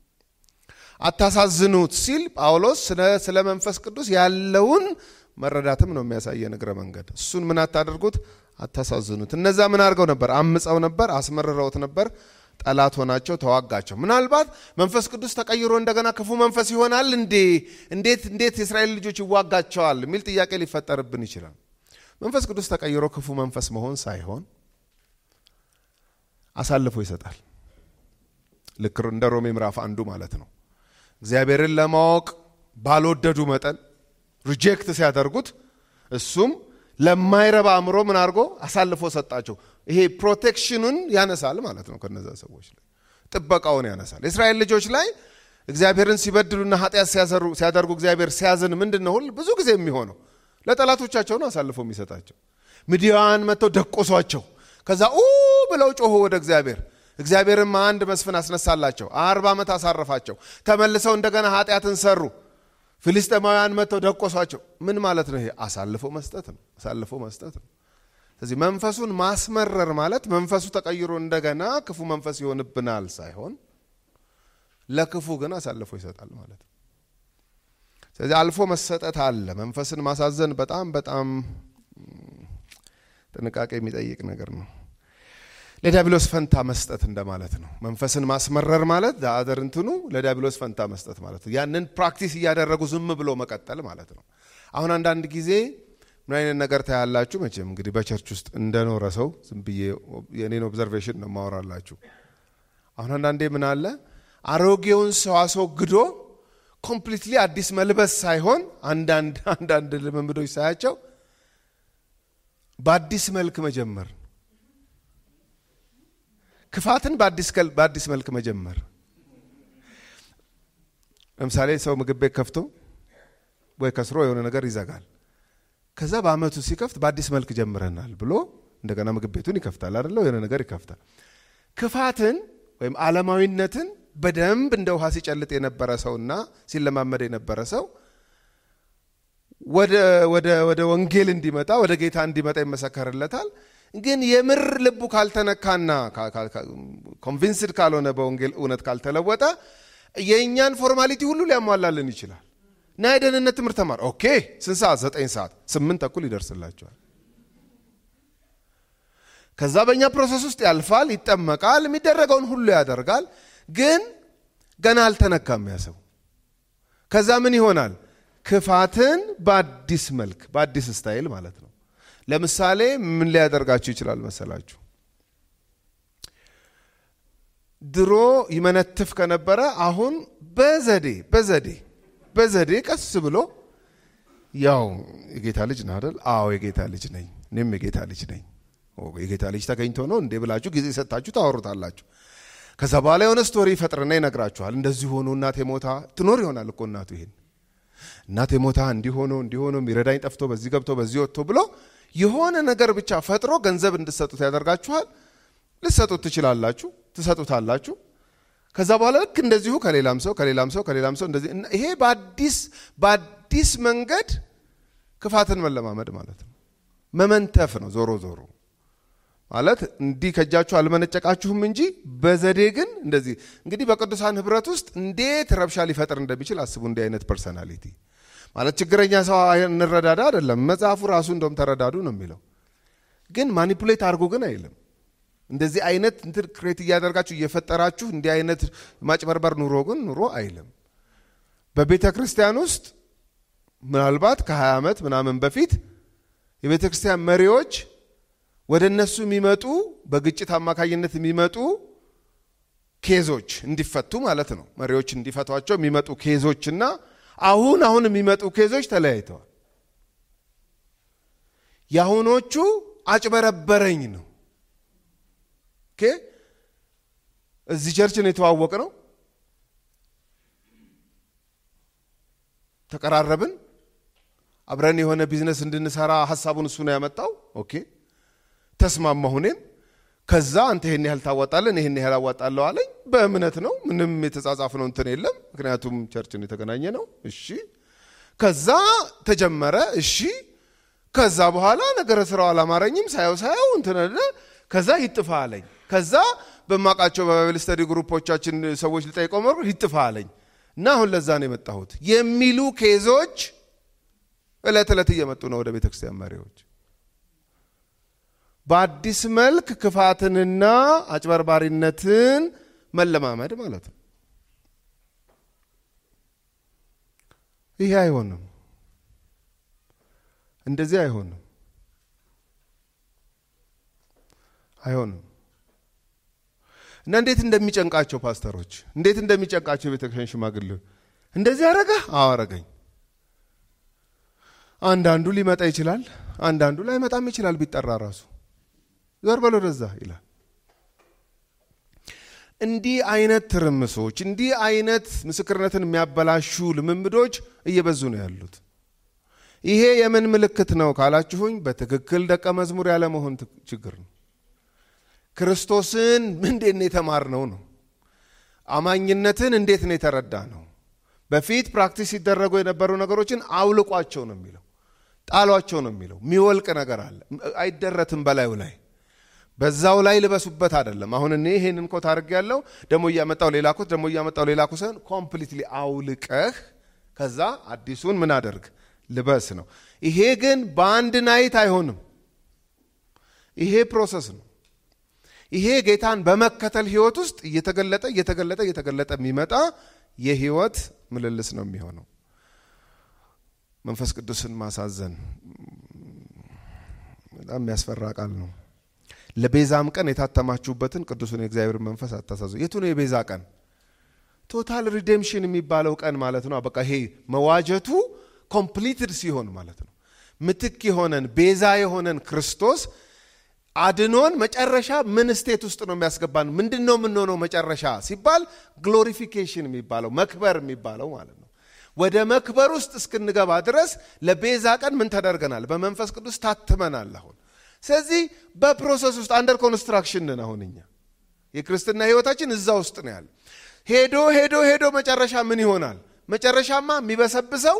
አታሳዝኑት ሲል ጳውሎስ ስለ መንፈስ ቅዱስ ያለውን መረዳትም ነው የሚያሳየን እግረ መንገድ እሱን ምን አታደርጉት አታሳዝኑት እነዛ ምን አድርገው ነበር አምፀው ነበር አስመርረውት ነበር ጠላት ሆናቸው ተዋጋቸው ምናልባት መንፈስ ቅዱስ ተቀይሮ እንደገና ክፉ መንፈስ ይሆናል እንዴ እንዴት እንዴት የእስራኤል ልጆች ይዋጋቸዋል የሚል ጥያቄ ሊፈጠርብን ይችላል መንፈስ ቅዱስ ተቀይሮ ክፉ መንፈስ መሆን ሳይሆን አሳልፎ ይሰጣል ልክ እንደ ሮሜ ምዕራፍ አንዱ ማለት ነው እግዚአብሔርን ለማወቅ ባልወደዱ መጠን ሪጀክት ሲያደርጉት እሱም ለማይረባ አእምሮ ምን አድርጎ አሳልፎ ሰጣቸው ይሄ ፕሮቴክሽኑን ያነሳል ማለት ነው ከነዛ ሰዎች ላይ ጥበቃውን ያነሳል የእስራኤል ልጆች ላይ እግዚአብሔርን ሲበድሉና ኃጢአት ሲያደርጉ እግዚአብሔር ሲያዝን ምንድን ነው ሁል ብዙ ጊዜ የሚሆነው ለጠላቶቻቸው ነው አሳልፎ የሚሰጣቸው ምድያውያን መጥተው ደቆሷቸው ከዛ ኡ ብለው ጮሁ ወደ እግዚአብሔር እግዚአብሔርም አንድ መስፍን አስነሳላቸው አርባ ዓመት አሳረፋቸው ተመልሰው እንደገና ኃጢአትን ሰሩ ፊልስጤማውያን መጥተው ደቆሷቸው ምን ማለት ነው ይሄ አሳልፎ መስጠት ነው አሳልፎ መስጠት ነው ስለዚህ መንፈሱን ማስመረር ማለት መንፈሱ ተቀይሮ እንደገና ክፉ መንፈስ ይሆንብናል ሳይሆን ለክፉ ግን አሳልፎ ይሰጣል ማለት ነው ስለዚህ አልፎ መሰጠት አለ መንፈስን ማሳዘን በጣም በጣም ጥንቃቄ የሚጠይቅ ነገር ነው ለዲያብሎስ ፈንታ መስጠት እንደማለት ነው መንፈስን ማስመረር ማለት አደር እንትኑ ለዲያብሎስ ፈንታ መስጠት ማለት ነው ያንን ፕራክቲስ እያደረጉ ዝም ብሎ መቀጠል ማለት ነው አሁን አንዳንድ ጊዜ ምን አይነት ነገር ታያላችሁ መቼም እንግዲህ በቸርች ውስጥ እንደኖረ ሰው ዝም ብዬ የኔን ኦብዘርቬሽን ነው ማወራላችሁ አሁን አንዳንዴ ምን አለ አሮጌውን ሰው አስወግዶ ኮምፕሊትሊ አዲስ መልበስ ሳይሆን አንዳንድ አንዳንድ ልምምዶች ሳያቸው በአዲስ መልክ መጀመር ክፋትን በአዲስ መልክ መጀመር ለምሳሌ ሰው ምግብ ቤት ከፍቶ ወይ ከስሮ የሆነ ነገር ይዘጋል ከዛ በአመቱ ሲከፍት በአዲስ መልክ ጀምረናል ብሎ እንደገና ምግብ ቤቱን ይከፍታል አደለ የሆነ ነገር ይከፍታል ክፋትን ወይም አለማዊነትን በደንብ እንደ ውሃ ሲጨልጥ የነበረ ሰውና ሲለማመድ የነበረ ሰው ወደ ወንጌል እንዲመጣ ወደ ጌታ እንዲመጣ ይመሰከርለታል። ግን የምር ልቡ ካልተነካና ኮንቪንስድ ካልሆነ በወንጌል እውነት ካልተለወጠ የእኛን ፎርማሊቲ ሁሉ ሊያሟላልን ይችላል። እና የደህንነት ትምህርት ተማር። ኦኬ ስንት ሰዓት? ዘጠኝ ሰዓት ስምንት ተኩል ይደርስላቸዋል። ከዛ በእኛ ፕሮሰስ ውስጥ ያልፋል፣ ይጠመቃል፣ የሚደረገውን ሁሉ ያደርጋል። ግን ገና አልተነካም ያሰው። ከዛ ምን ይሆናል? ክፋትን በአዲስ መልክ በአዲስ ስታይል ማለት ነው። ለምሳሌ ምን ሊያደርጋችሁ ይችላል መሰላችሁ? ድሮ ይመነትፍ ከነበረ አሁን በዘዴ በዘዴ በዘዴ ቀስ ብሎ ያው የጌታ ልጅ ነህ አይደል? አዎ የጌታ ልጅ ነኝ፣ እኔም የጌታ ልጅ ነኝ። የጌታ ልጅ ተገኝቶ ነው እንዴ ብላችሁ ጊዜ ሰጥታችሁ ታወሩታላችሁ። ከዛ በኋላ የሆነ ስቶሪ ይፈጥርና ይነግራችኋል። እንደዚህ ሆኖ እናቴ ሞታ ትኖር ይሆናል እኮ እናቱ ይሄን እናቴ ሞታ እንዲሆኖ እንዲሆኖ የሚረዳኝ ጠፍቶ በዚህ ገብቶ በዚህ ወጥቶ ብሎ የሆነ ነገር ብቻ ፈጥሮ ገንዘብ እንድሰጡት ያደርጋችኋል። ልትሰጡት ትችላላችሁ፣ ትሰጡታላችሁ። ከዛ በኋላ ልክ እንደዚሁ ከሌላም ሰው ከሌላም ሰው ከሌላም ሰው እንደዚህ ይሄ በአዲስ በአዲስ መንገድ ክፋትን መለማመድ ማለት ነው። መመንተፍ ነው። ዞሮ ዞሮ ማለት እንዲህ ከእጃችሁ አልመነጨቃችሁም እንጂ በዘዴ ግን እንደዚህ እንግዲህ በቅዱሳን ህብረት ውስጥ እንዴት ረብሻ ሊፈጥር እንደሚችል አስቡ። እንዲህ አይነት ፐርሰናሊቲ ማለት ችግረኛ ሰው እንረዳዳ አይደለም መጽሐፉ ራሱ እንደውም ተረዳዱ ነው የሚለው። ግን ማኒፑሌት አድርጎ ግን አይልም። እንደዚህ አይነት እንትን ክሬት እያደርጋችሁ እየፈጠራችሁ እንዲህ አይነት ማጭበርበር ኑሮ ግን ኑሮ አይልም። በቤተ ክርስቲያን ውስጥ ምናልባት ከ20 ዓመት ምናምን በፊት የቤተ ክርስቲያን መሪዎች ወደ እነሱ የሚመጡ በግጭት አማካኝነት የሚመጡ ኬዞች እንዲፈቱ ማለት ነው። መሪዎች እንዲፈቷቸው የሚመጡ ኬዞችና አሁን አሁን የሚመጡ ኬዞች ተለያይተዋል። የአሁኖቹ አጭበረበረኝ ነው። ኦኬ እዚህ ቸርች ነው የተዋወቅ ነው። ተቀራረብን፣ አብረን የሆነ ቢዝነስ እንድንሰራ ሀሳቡን እሱ ነው ያመጣው። ኦኬ ተስማማሁ እኔም። ከዛ አንተ ይሄን ያህል ታዋጣለን፣ ይሄን ያህል አዋጣለሁ አለኝ። በእምነት ነው፣ ምንም የተጻጻፍ ነው እንትን የለም። ምክንያቱም ቸርችን የተገናኘ ነው። እሺ ከዛ ተጀመረ። እሺ ከዛ በኋላ ነገረ ስራው አላማረኝም። ሳየው ሳየው እንትን ከዛ ይጥፋ አለኝ። ከዛ በማውቃቸው በባይብል ስተዲ ግሩፖቻችን ሰዎች ልጠይቀው መር ይጥፋ አለኝ እና አሁን ለዛ ነው የመጣሁት የሚሉ ኬዞች እለት ዕለት እየመጡ ነው ወደ ቤተ ክርስቲያን መሪዎች። በአዲስ መልክ ክፋትንና አጭበርባሪነትን መለማመድ ማለት ነው። ይሄ አይሆንም፣ እንደዚህ አይሆንም፣ አይሆንም። እና እንዴት እንደሚጨንቃቸው ፓስተሮች፣ እንዴት እንደሚጨንቃቸው የቤተክርስቲያን ሽማግሌዎች እንደዚህ አረገህ? አዎ አረገኝ። አንዳንዱ ሊመጣ ይችላል፣ አንዳንዱ ላይመጣም ይችላል። ቢጠራ ራሱ ዞር በል ወደዛ ይላል። እንዲህ አይነት ትርምሶች፣ እንዲህ አይነት ምስክርነትን የሚያበላሹ ልምምዶች እየበዙ ነው ያሉት። ይሄ የምን ምልክት ነው ካላችሁኝ፣ በትክክል ደቀ መዝሙር ያለመሆን ችግር ነው። ክርስቶስን እንዴት ነው የተማርነው ነው። አማኝነትን እንዴት ነው የተረዳ ነው። በፊት ፕራክቲስ ሲደረጉ የነበሩ ነገሮችን አውልቋቸው ነው የሚለው፣ ጣሏቸው ነው የሚለው። የሚወልቅ ነገር አለ፣ አይደረትም በላዩ ላይ በዛው ላይ ልበሱበት አይደለም። አሁን እኔ ይሄንን ኮት አድርግ ያለው ደግሞ እያመጣው ሌላ ኮት ደግሞ እያመጣው ሌላ ኮት ሳይሆን ኮምፕሊትሊ አውልቀህ ከዛ አዲሱን ምን አደርግ ልበስ ነው። ይሄ ግን በአንድ ናይት አይሆንም። ይሄ ፕሮሰስ ነው። ይሄ ጌታን በመከተል ህይወት ውስጥ እየተገለጠ እየተገለጠ እየተገለጠ የሚመጣ የህይወት ምልልስ ነው የሚሆነው። መንፈስ ቅዱስን ማሳዘን በጣም የሚያስፈራ ቃል ነው። ለቤዛም ቀን የታተማችሁበትን ቅዱሱን የእግዚአብሔር መንፈስ አታሳዙ። የቱ ነው የቤዛ ቀን? ቶታል ሪዴምሽን የሚባለው ቀን ማለት ነው። በቃ ይሄ መዋጀቱ ኮምፕሊትድ ሲሆን ማለት ነው። ምትክ የሆነን ቤዛ የሆነን ክርስቶስ አድኖን መጨረሻ ምን ስቴት ውስጥ ነው የሚያስገባን? ምንድን ነው የምንሆነው መጨረሻ ሲባል ግሎሪፊኬሽን የሚባለው መክበር የሚባለው ማለት ነው። ወደ መክበር ውስጥ እስክንገባ ድረስ ለቤዛ ቀን ምን ተደርገናል? በመንፈስ ቅዱስ ታትመናል። አሁን ስለዚህ በፕሮሰስ ውስጥ አንደር ኮንስትራክሽን ነን። አሁን እኛ የክርስትና ህይወታችን እዛ ውስጥ ነው ያለ። ሄዶ ሄዶ ሄዶ መጨረሻ ምን ይሆናል? መጨረሻማ የሚበሰብሰው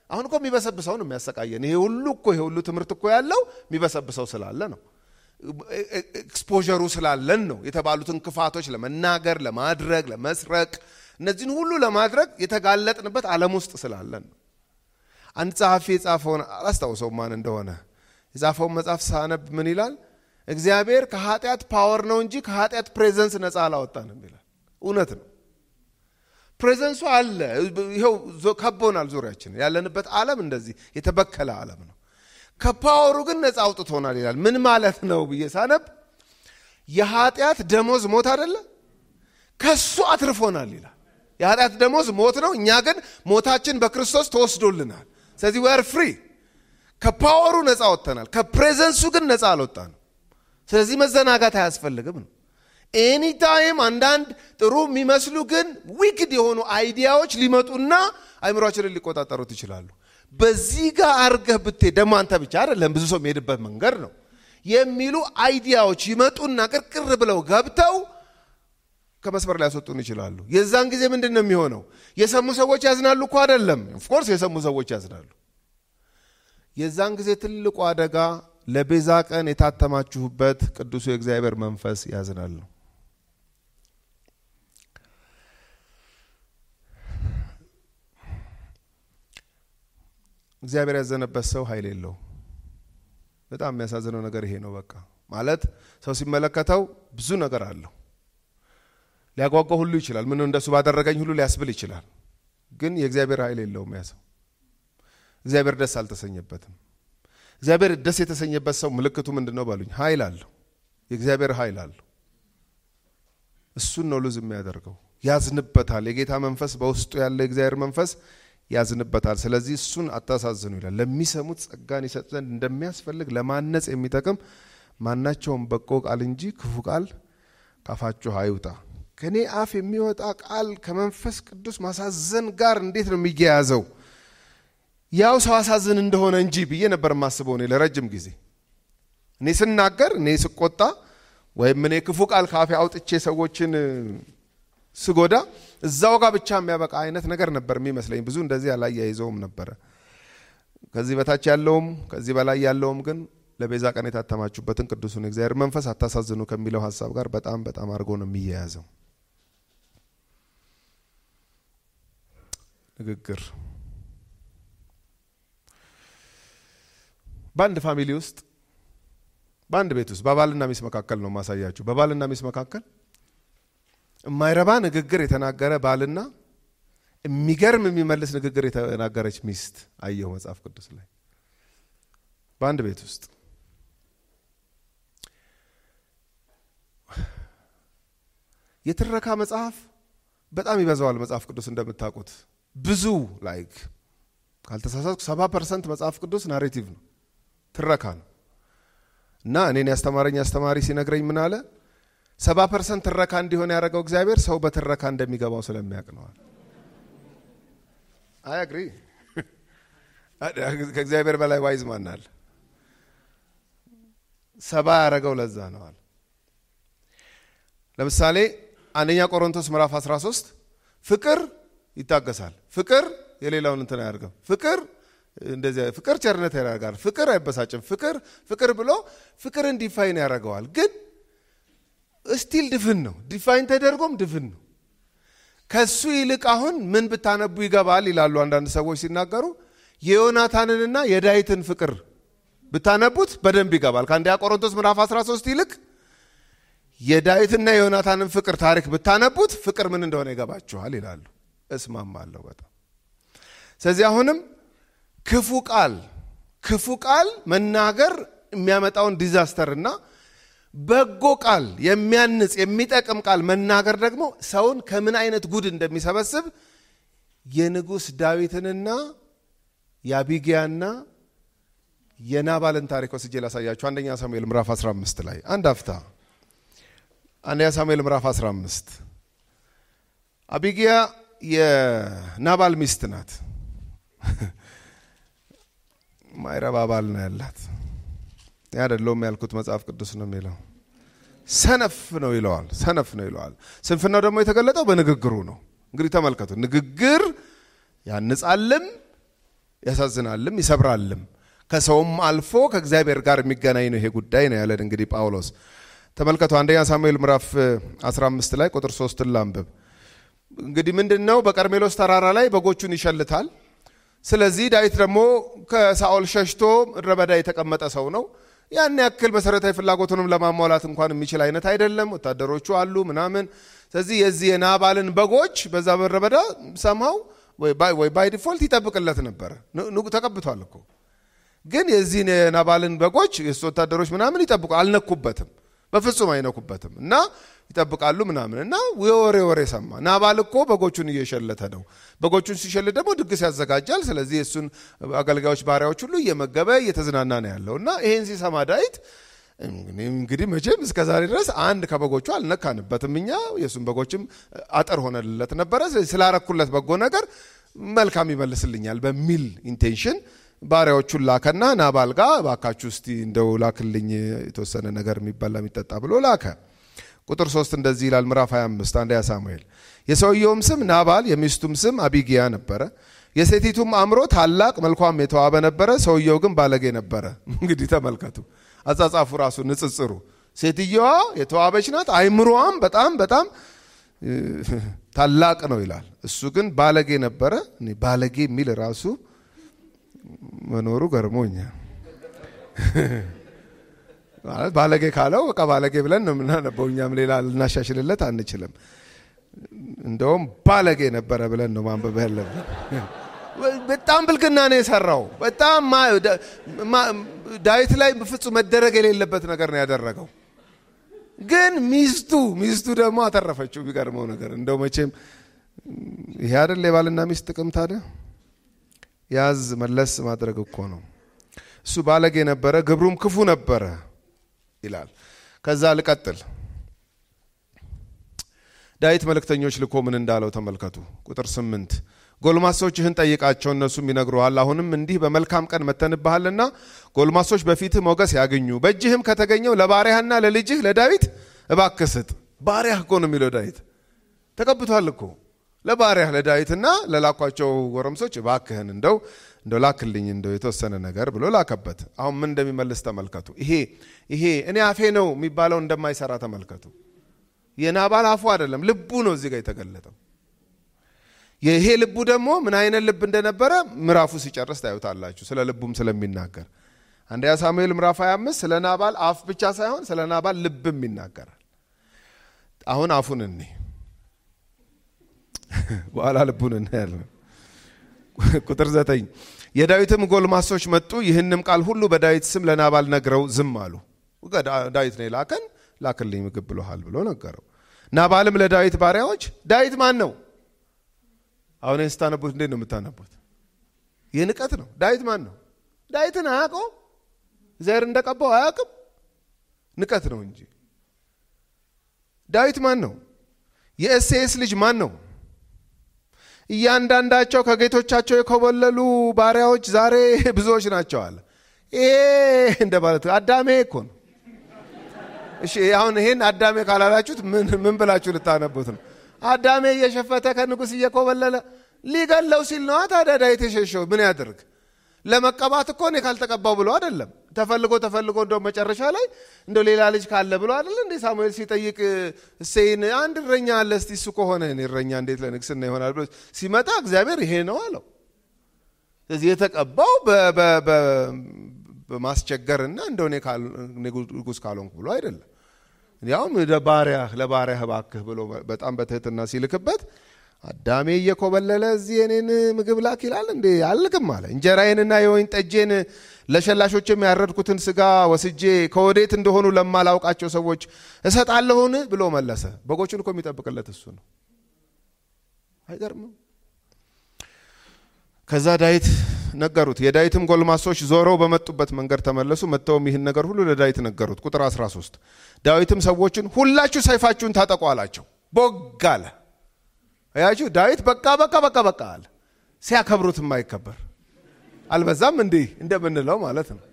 አሁን እኮ የሚበሰብሰው ነው የሚያሰቃየን። ይሄ ሁሉ እኮ ይሄ ሁሉ ትምህርት እኮ ያለው የሚበሰብሰው ስላለ ነው። ኤክስፖዠሩ ስላለን ነው። የተባሉትን ክፋቶች ለመናገር፣ ለማድረግ፣ ለመስረቅ እነዚህን ሁሉ ለማድረግ የተጋለጥንበት ዓለም ውስጥ ስላለን ነው። አንድ ጸሐፊ የጻፈውን አላስታውሰውም ማን እንደሆነ የጻፈውን መጽሐፍ ሳነብ ምን ይላል? እግዚአብሔር ከኃጢአት ፓወር ነው እንጂ ከኃጢአት ፕሬዘንስ ነፃ አላወጣንም ይላል። እውነት ነው። ፕሬዘንሱ አለ። ይኸው ከቦናል። ዙሪያችን ያለንበት ዓለም እንደዚህ የተበከለ ዓለም ነው። ከፓወሩ ግን ነፃ አውጥቶናል ይላል። ምን ማለት ነው ብዬ ሳነብ የኃጢአት ደሞዝ ሞት አደለ? ከሱ አትርፎናል ይላል። የኃጢአት ደሞዝ ሞት ነው። እኛ ግን ሞታችን በክርስቶስ ተወስዶልናል። ስለዚህ ወር ፍሪ ከፓወሩ ነፃ ወጥተናል። ከፕሬዘንሱ ግን ነፃ አልወጣንም። ስለዚህ መዘናጋት አያስፈልግም ነው። ኤኒታይም አንዳንድ ጥሩ የሚመስሉ ግን ዊክድ የሆኑ አይዲያዎች ሊመጡና አይምሯችንን ሊቆጣጠሩት ይችላሉ። በዚህ ጋር አርገህ ብትሄድ ደግሞ አንተ ብቻ አይደለም ብዙ ሰው የሚሄድበት መንገድ ነው የሚሉ አይዲያዎች ይመጡና ቅርቅር ብለው ገብተው ከመስመር ሊያስወጡን ይችላሉ። የዛን ጊዜ ምንድን ነው የሚሆነው? የሰሙ ሰዎች ያዝናሉ እኮ አይደለም። ኦፍኮርስ የሰሙ ሰዎች ያዝናሉ። የዛን ጊዜ ትልቁ አደጋ ለቤዛ ቀን የታተማችሁበት ቅዱሱ የእግዚአብሔር መንፈስ ያዝናል ነው። እግዚአብሔር ያዘነበት ሰው ኃይል የለው። በጣም የሚያሳዝነው ነገር ይሄ ነው። በቃ ማለት ሰው ሲመለከተው ብዙ ነገር አለው ሊያጓጓ ሁሉ ይችላል። ምን እንደሱ ባደረገኝ ሁሉ ሊያስብል ይችላል። ግን የእግዚአብሔር ኃይል የለውም ያ ሰው። እግዚአብሔር ደስ አልተሰኘበትም። እግዚአብሔር ደስ የተሰኘበት ሰው ምልክቱ ምንድን ነው ባሉኝ፣ ኃይል አለው። የእግዚአብሔር ኃይል አለው። እሱን ነው ሉዝ የሚያደርገው። ያዝንበታል። የጌታ መንፈስ በውስጡ ያለ የእግዚአብሔር መንፈስ ያዝንበታል። ስለዚህ እሱን አታሳዝኑ ይላል። ለሚሰሙት ጸጋን ይሰጥ ዘንድ እንደሚያስፈልግ ለማነጽ የሚጠቅም ማናቸውም በጎ ቃል እንጂ ክፉ ቃል ካፋችሁ አይውጣ። ከእኔ አፍ የሚወጣ ቃል ከመንፈስ ቅዱስ ማሳዘን ጋር እንዴት ነው የሚያያዘው? ያው ሰው አሳዝን እንደሆነ እንጂ ብዬ ነበር የማስበው እኔ ለረጅም ጊዜ። እኔ ስናገር፣ እኔ ስቆጣ፣ ወይም እኔ ክፉ ቃል ካፌ አውጥቼ ሰዎችን ስጎዳ እዛው ጋር ብቻ የሚያበቃ አይነት ነገር ነበር የሚመስለኝ። ብዙ እንደዚህ አላያይዘውም ነበረ። ከዚህ በታች ያለውም ከዚህ በላይ ያለውም ግን ለቤዛ ቀን የታተማችሁበትን ቅዱሱን እግዚአብሔር መንፈስ አታሳዝኑ ከሚለው ሀሳብ ጋር በጣም በጣም አድርጎ ነው የሚያያዘው። ንግግር በአንድ ፋሚሊ ውስጥ በአንድ ቤት ውስጥ በባልና ሚስት መካከል ነው ማሳያችሁ። በባልና ሚስት መካከል የማይረባ ንግግር የተናገረ ባልና የሚገርም የሚመልስ ንግግር የተናገረች ሚስት አየሁ መጽሐፍ ቅዱስ ላይ በአንድ ቤት ውስጥ የትረካ መጽሐፍ በጣም ይበዛዋል። መጽሐፍ ቅዱስ እንደምታውቁት ብዙ ላይክ ካልተሳሳትኩ ሰባ ፐርሰንት መጽሐፍ ቅዱስ ናሬቲቭ ነው፣ ትረካ ነው። እና እኔን ያስተማረኝ አስተማሪ ሲነግረኝ ምን አለ? ሰባ ፐርሰንት ትረካ እንዲሆን ያደረገው እግዚአብሔር ሰው በትረካ እንደሚገባው ስለሚያውቅ ነዋል። አይ አግሪ ከእግዚአብሔር በላይ ዋይዝ ማን አለ? ሰባ ያደረገው ለዛ ነዋል። ለምሳሌ አንደኛ ቆሮንቶስ ምዕራፍ 13 ፍቅር ይታገሳል፣ ፍቅር የሌላውን እንትን አያደርግም፣ ፍቅር እንደዚያ ፍቅር ቸርነት ያደርጋል፣ ፍቅር አይበሳጭም፣ ፍቅር ፍቅር ብሎ ፍቅርን ዲፋይን ያደርገዋል። ግን ስቲል ድፍን ነው፣ ዲፋይን ተደርጎም ድፍን ነው። ከሱ ይልቅ አሁን ምን ብታነቡ ይገባል ይላሉ አንዳንድ ሰዎች ሲናገሩ፣ የዮናታንንና የዳዊትን ፍቅር ብታነቡት በደንብ ይገባል። ከአንደኛ ቆሮንቶስ ምዕራፍ 13 ይልቅ የዳዊትና የዮናታንን ፍቅር ታሪክ ብታነቡት ፍቅር ምን እንደሆነ ይገባችኋል ይላሉ። እስማማለሁ በጣም ስለዚህ አሁንም ክፉ ቃል ክፉ ቃል መናገር የሚያመጣውን ዲዛስተር እና በጎ ቃል የሚያንጽ የሚጠቅም ቃል መናገር ደግሞ ሰውን ከምን አይነት ጉድ እንደሚሰበስብ የንጉሥ ዳዊትንና የአቢጊያና የናባልን ታሪክ ወስጄ ላሳያችሁ። አንደኛ ሳሙኤል ምዕራፍ 15 ላይ አንድ አፍታ አንደኛ ሳሙኤል ምዕራፍ 15 አቢጊያ የናባል ሚስት ናት። ማይረባ ባል ነው ያላት። ያደለውም ያልኩት መጽሐፍ ቅዱስ ነው የሚለው። ሰነፍ ነው ይለዋል። ሰነፍ ነው ይለዋል። ስንፍናው ደግሞ የተገለጠው በንግግሩ ነው። እንግዲህ ተመልከቱ፣ ንግግር ያንጻልም ያሳዝናልም ይሰብራልም። ከሰውም አልፎ ከእግዚአብሔር ጋር የሚገናኝ ነው ይሄ ጉዳይ ነው ያለን እንግዲህ ጳውሎስ። ተመልከቱ አንደኛ ሳሙኤል ምዕራፍ 15 ላይ ቁጥር ሶስትን ላንብብ። እንግዲህ ምንድን ነው በቀርሜሎስ ተራራ ላይ በጎቹን ይሸልታል። ስለዚህ ዳዊት ደግሞ ከሳኦል ሸሽቶ ምድረ በዳ የተቀመጠ ሰው ነው። ያን ያክል መሰረታዊ ፍላጎቱንም ለማሟላት እንኳን የሚችል አይነት አይደለም። ወታደሮቹ አሉ ምናምን። ስለዚህ የዚህ የናባልን በጎች በዛ ምድረ በዳ ሰምሃው ወይ ባይ ዲፎልት ይጠብቅለት ነበረ። ተቀብቷል እኮ ግን የዚህን የናባልን በጎች የሱ ወታደሮች ምናምን ይጠብቁ አልነኩበትም፣ በፍጹም አይነኩበትም እና ይጠብቃሉ ምናምን እና የወሬ ወሬ ሰማ። ናባል እኮ በጎቹን እየሸለተ ነው። በጎቹን ሲሸልት ደግሞ ድግስ ያዘጋጃል። ስለዚህ የእሱን አገልጋዮች ባሪያዎች ሁሉ እየመገበ እየተዝናና ነው ያለው እና ይሄን ሲሰማ ዳዊት እንግዲህ መቼም እስከ ዛሬ ድረስ አንድ ከበጎቹ አልነካንበትም እኛ የእሱን በጎችም አጥር ሆነልለት ነበረ። ስለዚህ ስላረኩለት በጎ ነገር መልካም ይመልስልኛል በሚል ኢንቴንሽን ባሪያዎቹን ላከና ናባል ጋር እባካችሁ እስቲ እንደው ላክልኝ የተወሰነ ነገር የሚበላ የሚጠጣ ብሎ ላከ። ቁጥር ሶስት እንደዚህ ይላል ምዕራፍ 25 አንደኛ ሳሙኤል። የሰውየውም ስም ናባል የሚስቱም ስም አቢጊያ ነበረ። የሴቲቱም አእምሮ ታላቅ መልኳም የተዋበ ነበረ። ሰውየው ግን ባለጌ ነበረ። እንግዲህ ተመልከቱ አጻጻፉ ራሱ ንጽጽሩ። ሴትየዋ የተዋበች ናት፣ አይምሮዋም በጣም በጣም ታላቅ ነው ይላል። እሱ ግን ባለጌ ነበረ። ባለጌ የሚል ራሱ መኖሩ ገርሞኛል። ማለት ባለጌ ካለው በቃ ባለጌ ብለን ነው የምናነበው። እኛም ሌላ ልናሻሽልለት አንችልም። እንደውም ባለጌ ነበረ ብለን ነው ማንበብ ያለብን። በጣም ብልግና ነው የሰራው። በጣም ዳዊት ላይ ፍጹም መደረግ የሌለበት ነገር ነው ያደረገው። ግን ሚስቱ ሚስቱ ደግሞ አተረፈችው። የሚገርመው ነገር እንደው መቼም ይሄ አይደል የባልና ሚስት ጥቅም ታዲያ ያዝ መለስ ማድረግ እኮ ነው። እሱ ባለጌ ነበረ፣ ግብሩም ክፉ ነበረ ይላል። ከዛ ልቀጥል። ዳዊት መልእክተኞች ልኮ ምን እንዳለው ተመልከቱ። ቁጥር ስምንት ጎልማሶችህን ጠይቃቸው እነሱም ይነግሩሃል። አሁንም እንዲህ በመልካም ቀን መተንብሃልና ጎልማሶች በፊትህ ሞገስ ያገኙ፣ በእጅህም ከተገኘው ለባሪያህና ለልጅህ ለዳዊት እባክህ ስጥ። ባሪያህ እኮ ነው የሚለው ዳዊት ተቀብቷል እኮ ለባሪያህ ለዳዊትና ለላኳቸው ጎረምሶች እባክህን እንደው እንደው ላክልኝ እንደው የተወሰነ ነገር ብሎ ላከበት። አሁን ምን እንደሚመልስ ተመልከቱ። ይሄ ይሄ እኔ አፌ ነው የሚባለው እንደማይሰራ ተመልከቱ። የናባል አፉ አይደለም ልቡ ነው እዚህ ጋር የተገለጠው። ይሄ ልቡ ደግሞ ምን አይነት ልብ እንደነበረ ምዕራፉ ሲጨርስ ታዩታላችሁ። ስለ ልቡም ስለሚናገር አንደኛ ሳሙኤል ምዕራፍ 25 ስለ ናባል አፍ ብቻ ሳይሆን ስለ ናባል ልብም ይናገራል። አሁን አፉን እኔ በኋላ ልቡን እናያለን። ቁጥር ዘጠኝ የዳዊትም ጎልማሶች መጡ፣ ይህንም ቃል ሁሉ በዳዊት ስም ለናባል ነግረው ዝም አሉ። ዳዊት ነው የላከን ላክልኝ ምግብ ብሎሃል ብሎ ነገረው። ናባልም ለዳዊት ባሪያዎች ዳዊት ማን ነው? አሁን ይህን ስታነቡት እንዴት ነው የምታነቡት? ይህ ንቀት ነው። ዳዊት ማን ነው? ዳዊትን አያውቀው እግዚአብሔር እንደቀባው አያውቅም። ንቀት ነው እንጂ ዳዊት ማን ነው? የእሴይስ ልጅ ማን ነው? እያንዳንዳቸው ከጌቶቻቸው የኮበለሉ ባሪያዎች ዛሬ ብዙዎች ናቸው አለ። ይሄ እንደ ማለት አዳሜ እኮ ነው። እሺ አሁን ይሄን አዳሜ ካላላችሁት ምን ምን ብላችሁ ልታነቡት ነው? አዳሜ እየሸፈተ ከንጉሥ እየኮበለለ ሊገለው ሲል ነዋ። ታዲያ ዳዊት የሸሸው ምን ያድርግ? ለመቀባት እኮ እኔ ካልተቀባው ብሎ አይደለም። ተፈልጎ ተፈልጎ እንደው መጨረሻ ላይ እንደው ሌላ ልጅ ካለ ብሎ አይደለ እንዴ ሳሙኤል ሲጠይቅ እሴይን አንድ እረኛ አለ፣ እስቲ እሱ ከሆነ እኔ እረኛ እንዴት ለንግስና ይሆናል ብሎ ሲመጣ እግዚአብሔር ይሄ ነው አለው። ስለዚህ የተቀባው በማስቸገርና እንደው እኔ ንጉሥ ካልሆንኩ ብሎ አይደለም። ያውም ለባሪያህ ለባሪያህ እባክህ ብሎ በጣም በትህትና ሲልክበት አዳሜ እየኮበለለ እዚህ የኔን ምግብ ላክ ይላል እንዴ? አልልክም አለ። እንጀራዬንና የወይን ጠጄን ለሸላሾችም ያረድኩትን ስጋ ወስጄ ከወዴት እንደሆኑ ለማላውቃቸው ሰዎች እሰጣለሁን ብሎ መለሰ። በጎቹን እኮ የሚጠብቅለት እሱ ነው። አይገርምም? ከዛ ዳዊት ነገሩት። የዳዊትም ጎልማሶች ዞረው በመጡበት መንገድ ተመለሱ። መጥተውም ይህን ነገር ሁሉ ለዳዊት ነገሩት። ቁጥር 13 ዳዊትም ሰዎችን ሁላችሁ ሰይፋችሁን ታጠቁ አላቸው። ቦግ አለ። አያችሁ ዳዊት በቃ በቃ በቃ በቃ አለ። ሲያከብሩት የማይከበር አልበዛም እንዲህ እንደምንለው ማለት ነው።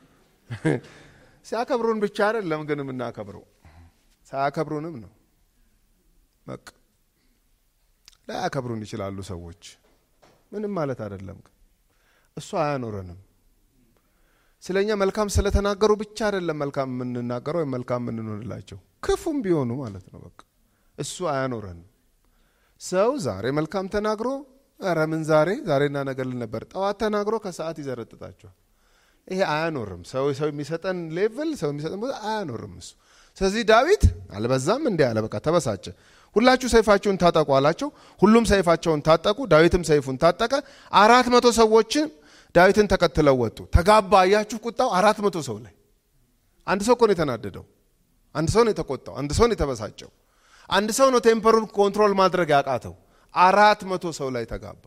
ሲያከብሩን ብቻ አይደለም ግን የምናከብረው ሳያከብሩንም ነው። በቃ ላያከብሩን ይችላሉ ሰዎች ምንም ማለት አይደለም። እሱ አያኖረንም። ስለ እኛ መልካም ስለተናገሩ ብቻ አይደለም መልካም የምንናገረው ወይም መልካም የምንሆንላቸው ክፉም ቢሆኑ ማለት ነው። በቃ እሱ አያኖረንም። ሰው ዛሬ መልካም ተናግሮ ኧረ ምን ዛሬ ዛሬና ነገ ልል ነበር ጠዋት ተናግሮ ከሰዓት ይዘረጥጣቸዋል። ይሄ አያኖርም። ሰው ሰው የሚሰጠን ሌቭል ሰው የሚሰጠን ቦታ አያኖርም እሱ። ስለዚህ ዳዊት አልበዛም እንዲህ አለ። በቃ ተበሳጨ። ሁላችሁ ሰይፋችሁን ታጠቁ አላቸው። ሁሉም ሰይፋቸውን ታጠቁ። ዳዊትም ሰይፉን ታጠቀ። አራት መቶ ሰዎችን ዳዊትን ተከትለው ወጡ። ተጋባ። አያችሁ ቁጣው አራት መቶ ሰው ላይ አንድ ሰው እኮ ነው የተናደደው። አንድ ሰው ነው የተቆጣው። አንድ ሰው ነው የተበሳጨው። አንድ ሰው ነው ቴምፐሩን ኮንትሮል ማድረግ ያቃተው። አራት መቶ ሰው ላይ ተጋባ።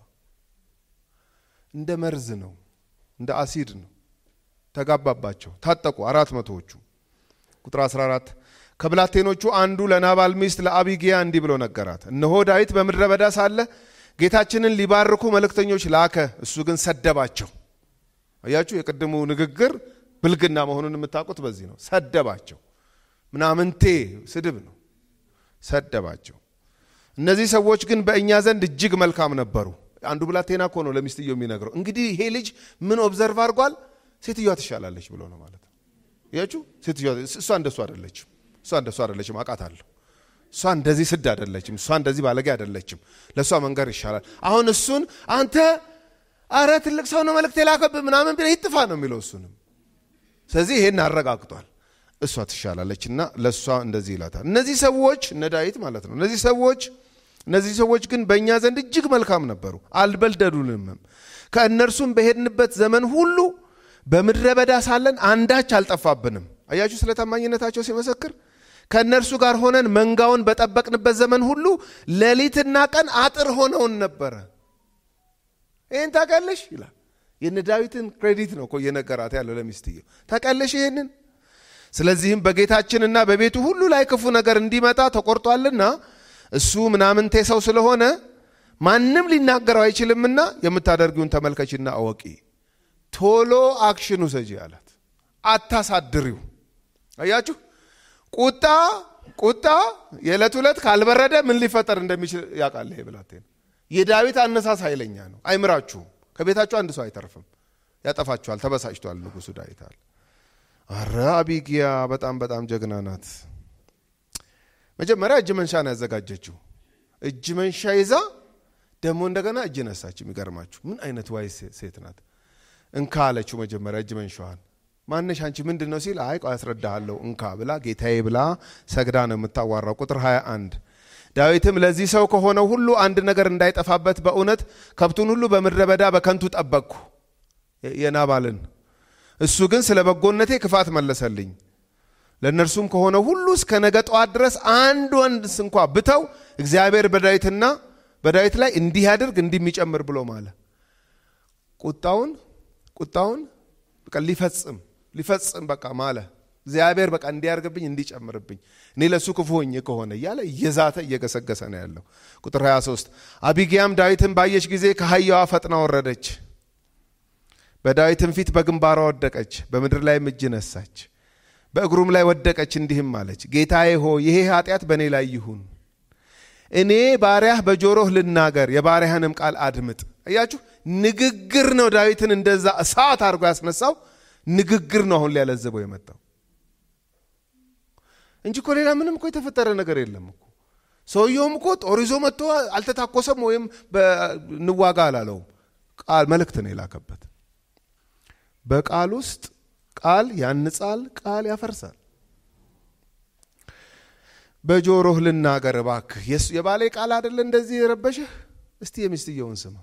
እንደ መርዝ ነው፣ እንደ አሲድ ነው። ተጋባባቸው፣ ታጠቁ አራት መቶዎቹ። ቁጥር 14 ከብላቴኖቹ አንዱ ለናባል ሚስት ለአቢጊያ እንዲህ ብሎ ነገራት፣ እነሆ ዳዊት በምድረ በዳ ሳለ ጌታችንን ሊባርኩ መልእክተኞች ላከ፣ እሱ ግን ሰደባቸው። አያችሁ፣ የቅድሙ ንግግር ብልግና መሆኑን የምታውቁት በዚህ ነው። ሰደባቸው፣ ምናምንቴ ስድብ ነው። ሰደባቸው። እነዚህ ሰዎች ግን በእኛ ዘንድ እጅግ መልካም ነበሩ። አንዱ ብላቴና እኮ ነው ለሚስትየው የሚነግረው። እንግዲህ ይሄ ልጅ ምን ኦብዘርቭ አድርጓል? ሴትዮዋ ትሻላለች ብሎ ነው ማለት ነው። ያችሁ ሴትዮዋ እሷ እንደሱ አይደለችም። እሷ እንደሱ አይደለችም፣ አውቃታለሁ። እሷ እንደዚህ ስድ አይደለችም። እሷ እንደዚህ ባለጌ አይደለችም። ለእሷ መንገር ይሻላል። አሁን እሱን አንተ አረ ትልቅ ሰው ነው መልእክት የላከብህ ምናምን ቢለው ይጥፋ ነው የሚለው እሱንም። ስለዚህ ይሄን አረጋግጧል። እሷ ትሻላለች እና ለእሷ እንደዚህ ይላታል። እነዚህ ሰዎች እነ ዳዊት ማለት ነው። እነዚህ ሰዎች እነዚህ ሰዎች ግን በእኛ ዘንድ እጅግ መልካም ነበሩ፣ አልበልደዱልምም። ከእነርሱም በሄድንበት ዘመን ሁሉ በምድረ በዳ ሳለን አንዳች አልጠፋብንም። አያችሁ ስለ ታማኝነታቸው ሲመሰክር ከእነርሱ ጋር ሆነን መንጋውን በጠበቅንበት ዘመን ሁሉ ሌሊትና ቀን አጥር ሆነውን ነበረ። ይህን ታውቃለሽ ይላል። የነ ዳዊትን ክሬዲት ነው እኮ እየነገራት ያለው ለሚስትየው። ታውቃለሽ ይህንን ስለዚህም በጌታችንና በቤቱ ሁሉ ላይ ክፉ ነገር እንዲመጣ ተቆርጧልና እሱ ምናምንቴ ሰው ስለሆነ ማንም ሊናገረው አይችልምና የምታደርጊውን ተመልከችና አወቂ። ቶሎ አክሽን ውሰጂ አላት። አታሳድሪው። አያችሁ ቁጣ ቁጣ የዕለት ዕለት ካልበረደ ምን ሊፈጠር እንደሚችል ያውቃል። ይሄ ብላቴና የዳዊት አነሳስ ኃይለኛ ነው። አይምራችሁም። ከቤታችሁ አንድ ሰው አይተርፍም። ያጠፋችኋል። ተበሳጭቷል ንጉሱ ዳዊት አለ። አረ አቢጊያ በጣም በጣም ጀግና ናት። መጀመሪያ እጅ መንሻ ነው ያዘጋጀችው። እጅ መንሻ ይዛ ደግሞ እንደገና እጅ ነሳች። የሚገርማችሁ ምን አይነት ዋይ ሴት ናት! እንካ አለችው መጀመሪያ እጅ መንሻዋን። ማነሽ አንቺ ምንድን ነው ሲል አይ ቆይ አስረዳሃለሁ እንካ ብላ ጌታዬ ብላ ሰግዳ ነው የምታዋራው። ቁጥር 21 ዳዊትም ለዚህ ሰው ከሆነው ሁሉ አንድ ነገር እንዳይጠፋበት በእውነት ከብቱን ሁሉ በምድረ በዳ በከንቱ ጠበቅኩ የናባልን እሱ ግን ስለ በጎነቴ ክፋት መለሰልኝ። ለእነርሱም ከሆነ ሁሉ እስከ ነገ ጠዋት ድረስ አንድ ወንድ እንኳ ብተው እግዚአብሔር በዳዊትና በዳዊት ላይ እንዲህ ያድርግ እንዲህ የሚጨምር ብሎ ማለ። ቁጣውን ቁጣውን በቃ ሊፈጽም ሊፈጽም በቃ ማለ። እግዚአብሔር በቃ እንዲያርግብኝ እንዲጨምርብኝ እኔ ለእሱ ክፉ ሆኜ ከሆነ እያለ እየዛተ እየገሰገሰ ነው ያለው። ቁጥር 23 አቢጊያም ዳዊትን ባየች ጊዜ ከአህያዋ ፈጥና ወረደች በዳዊትም ፊት በግንባሯ ወደቀች፣ በምድር ላይም እጅ ነሳች፣ በእግሩም ላይ ወደቀች፣ እንዲህም አለች፣ ጌታዬ ሆይ ይሄ ኃጢአት በእኔ ላይ ይሁን፣ እኔ ባሪያህ በጆሮህ ልናገር፣ የባሪያህንም ቃል አድምጥ። እያችሁ ንግግር ነው ዳዊትን እንደዛ እሳት አድርጎ ያስነሳው ንግግር ነው አሁን ሊያለዘበው የመጣው እንጂ እኮ ሌላ ምንም እኮ የተፈጠረ ነገር የለም እኮ። ሰውየውም እኮ ጦር ይዞ መጥቶ አልተታኮሰም ወይም እንዋጋ አላለውም። ቃል መልእክት ነው የላከበት። በቃል ውስጥ ቃል ያንጻል፣ ቃል ያፈርሳል። በጆሮህ ልናገር እባክህ። የባሌ ቃል አይደለ እንደዚህ የረበሸህ? እስቲ የሚስትየውን ስማ።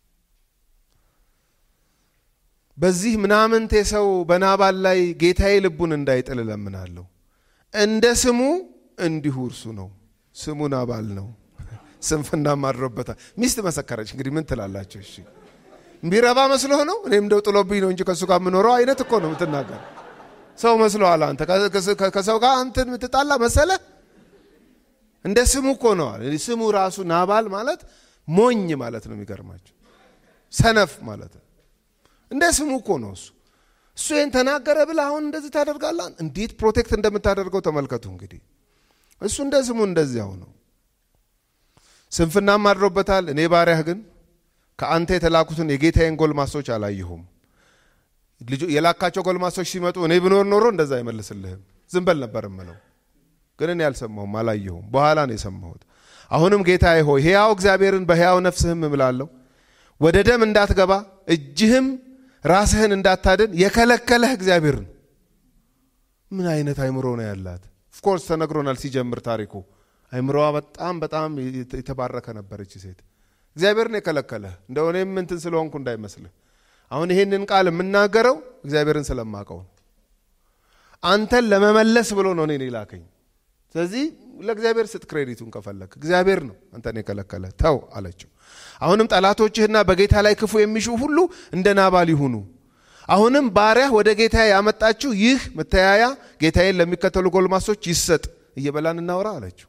በዚህ ምናምንቴ ሰው በናባል ላይ ጌታዬ ልቡን እንዳይጥል እለምናለሁ። እንደ ስሙ እንዲሁ እርሱ ነው። ስሙ ናባል ነው። ስንፍና ማድሮበታል። ሚስት መሰከረች። እንግዲህ ምን ትላላቸው? እሺ ቢረባ መስሎህ ነው? እኔም እንደው ጥሎብኝ ነው እንጂ ከእሱ ጋር የምኖረው አይነት እኮ ነው የምትናገር። ሰው መስሎሃል አንተ? ከሰው ጋር አንተን የምትጣላ መሰለ? እንደ ስሙ እኮ ነዋል። ስሙ ራሱ ናባል ማለት ሞኝ ማለት ነው። የሚገርማቸው ሰነፍ ማለት ነው። እንደ ስሙ እኮ ነው እሱ። እሱ ይህን ተናገረ ብለህ አሁን እንደዚህ ታደርጋለህ? እንዴት ፕሮቴክት እንደምታደርገው ተመልከቱ። እንግዲህ እሱ እንደ ስሙ እንደዚያው ነው። ስንፍናም አድሮበታል። እኔ ባሪያህ ግን ከአንተ የተላኩትን የጌታዬን ጎልማሶች አላየሁም። የላካቸው ጎልማሶች ሲመጡ እኔ ብኖር ኖሮ እንደዛ አይመልስልህም። ዝም በል ነበር እምለው፣ ግን እኔ አልሰማሁም፣ አላየሁም። በኋላ ነው የሰማሁት። አሁንም ጌታዬ ሆይ ሕያው እግዚአብሔርን በሕያው ነፍስህም እምላለሁ ወደ ደም እንዳትገባ እጅህም ራስህን እንዳታድን የከለከለህ እግዚአብሔር ነው። ምን አይነት አይምሮ ነው ያላት? ኦፍኮርስ ተነግሮናል ሲጀምር ታሪኩ። አይምሮዋ በጣም በጣም የተባረከ ነበረች ሴት። እግዚአብሔር ነው የከለከለህ። እንደው እኔም እንትን ስለሆንኩ እንዳይመስልህ። አሁን ይሄንን ቃል የምናገረው እግዚአብሔርን ስለማቀው ነው። አንተን ለመመለስ ብሎ ነው እኔን የላከኝ። ስለዚህ ለእግዚአብሔር ስጥ ክሬዲቱን ከፈለግ። እግዚአብሔር ነው አንተን የከለከለ ተው አለችው። አሁንም ጠላቶችህና በጌታ ላይ ክፉ የሚሹ ሁሉ እንደ ናባል ይሁኑ። አሁንም ባሪያህ ወደ ጌታ ያመጣችው ይህ መተያያ ጌታዬን ለሚከተሉ ጎልማሶች ይሰጥ። እየበላን እናውራ አለችው።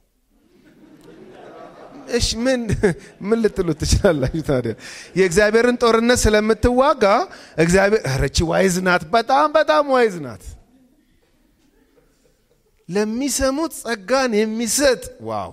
እሺ ምን ምን ልትሉት ትችላላችሁ ታዲያ? የእግዚአብሔርን ጦርነት ስለምትዋጋ እግዚአብሔር ረቺ ዋይዝ ናት፣ በጣም በጣም ዋይዝ ናት። ለሚሰሙት ጸጋን የሚሰጥ ዋው!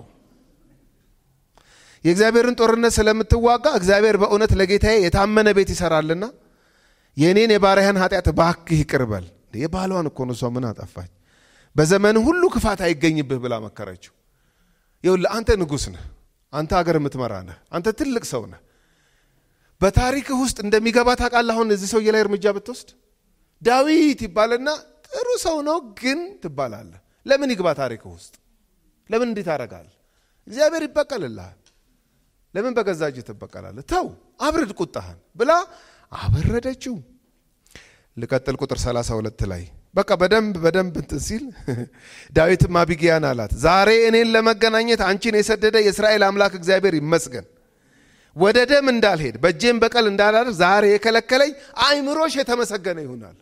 የእግዚአብሔርን ጦርነት ስለምትዋጋ እግዚአብሔር በእውነት ለጌታዬ የታመነ ቤት ይሰራልና የእኔን የባሪያህን ኃጢአት እባክህ ይቅር በል። የባሏን እኮ ነው እሷ ምን አጠፋች? በዘመን ሁሉ ክፋት አይገኝብህ ብላ መከረችው። ይኸውልህ አንተ ንጉሥ ነህ፣ አንተ አገር የምትመራ ነህ፣ አንተ ትልቅ ሰው ነህ። በታሪክህ ውስጥ እንደሚገባ ታውቃለህ። አሁን እዚህ ሰውዬ ላይ እርምጃ ብትወስድ ዳዊት ይባልና ጥሩ ሰው ነው ግን ትባላለህ። ለምን ይግባ ታሪክህ ውስጥ? ለምን እንዲህ ታደርጋለህ? እግዚአብሔር ይበቀልልሃል። ለምን በገዛ እጅ ትበቀላለህ? ተው አብርድ ቁጣህን ብላ አበረደችው። ልቀጥል ቁጥር 32 ላይ በቃ በደንብ በደንብ እንትን ሲል ዳዊትም አቢግያን አላት፣ ዛሬ እኔን ለመገናኘት አንቺን የሰደደ የእስራኤል አምላክ እግዚአብሔር ይመስገን። ወደ ደም እንዳልሄድ በእጄም በቀል እንዳላደርግ ዛሬ የከለከለኝ አእምሮሽ የተመሰገነ ይሆናል።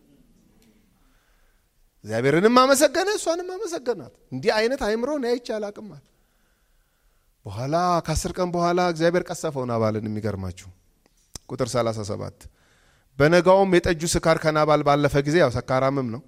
እግዚአብሔርንም አመሰገነ፣ እሷንም አመሰገናት። እንዲህ አይነት አእምሮ እኔ አይቼ አላቅም አለ። በኋላ ከአስር ቀን በኋላ እግዚአብሔር ቀሰፈው ናባልን። የሚገርማችሁ ቁጥር 37 በነጋውም የጠጁ ስካር ከናባል ባለፈ ጊዜ ያው ሰካራምም ነው።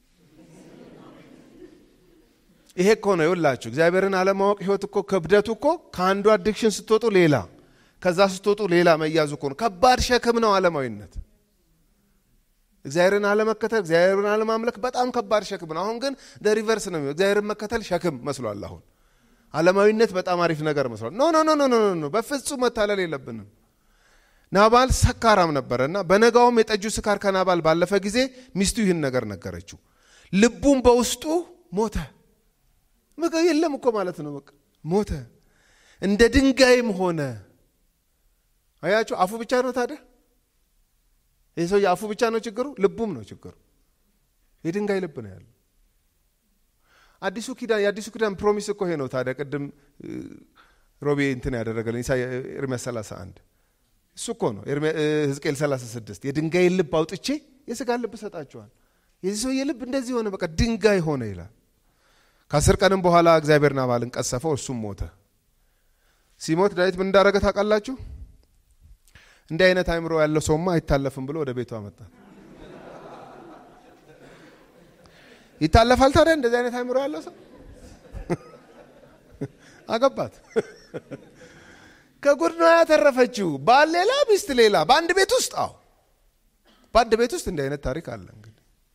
ይሄ እኮ ነው ይውላችሁ፣ እግዚአብሔርን አለማወቅ ህይወት እኮ ክብደቱ እኮ ከአንዱ አዲክሽን ስትወጡ ሌላ፣ ከዛ ስትወጡ ሌላ መያዙ እኮ ነው። ከባድ ሸክም ነው ዓለማዊነት። እግዚአብሔርን አለመከተል፣ እግዚአብሔርን አለማምለክ በጣም ከባድ ሸክም ነው። አሁን ግን ሪቨርስ ነው። እግዚአብሔርን መከተል ሸክም መስሏል። አሁን ዓለማዊነት በጣም አሪፍ ነገር መስሏል። ኖ ኖ ኖ ኖ ኖ፣ በፍጹም መታለል የለብንም። ናባል ሰካራም ነበረ እና በነጋውም የጠጁ ስካር ከናባል ባለፈ ጊዜ ሚስቱ ይህን ነገር ነገረችው። ልቡም በውስጡ ሞተ። በቃ የለም እኮ ማለት ነው። በቃ ሞተ፣ እንደ ድንጋይም ሆነ። አያችሁ፣ አፉ ብቻ ነው ታዲያ። ይህ ሰው አፉ ብቻ ነው ችግሩ፣ ልቡም ነው ችግሩ። የድንጋይ ልብ ነው ያለው። አዲሱ ኪዳን የአዲሱ ኪዳን ፕሮሚስ እኮ ይሄ ነው ታዲያ። ቅድም ሮቤ እንትን ያደረገልን ኤርምያስ 31 እሱ እኮ ነው ሕዝቅኤል 36 የድንጋይ ልብ አውጥቼ የስጋ ልብ ሰጣችኋል። የዚህ ሰውዬ ልብ እንደዚህ ሆነ፣ በቃ ድንጋይ ሆነ ይላል። ከአስር ቀንም በኋላ እግዚአብሔር ናባልን ቀሰፈው፣ እሱም ሞተ። ሲሞት ዳዊት ምን እንዳደረገ ታውቃላችሁ? እንዲህ አይነት አእምሮ ያለው ሰውማ አይታለፍም ብሎ ወደ ቤቱ አመጣ። ይታለፋል ታዲያ እንደዚህ አይነት አእምሮ ያለው ሰው አገባት። ከጉድ ነው ያተረፈችው። ባል ሌላ፣ ሚስት ሌላ፣ በአንድ ቤት ውስጥ። አዎ በአንድ ቤት ውስጥ እንዲህ አይነት ታሪክ አለ። እንግዲህ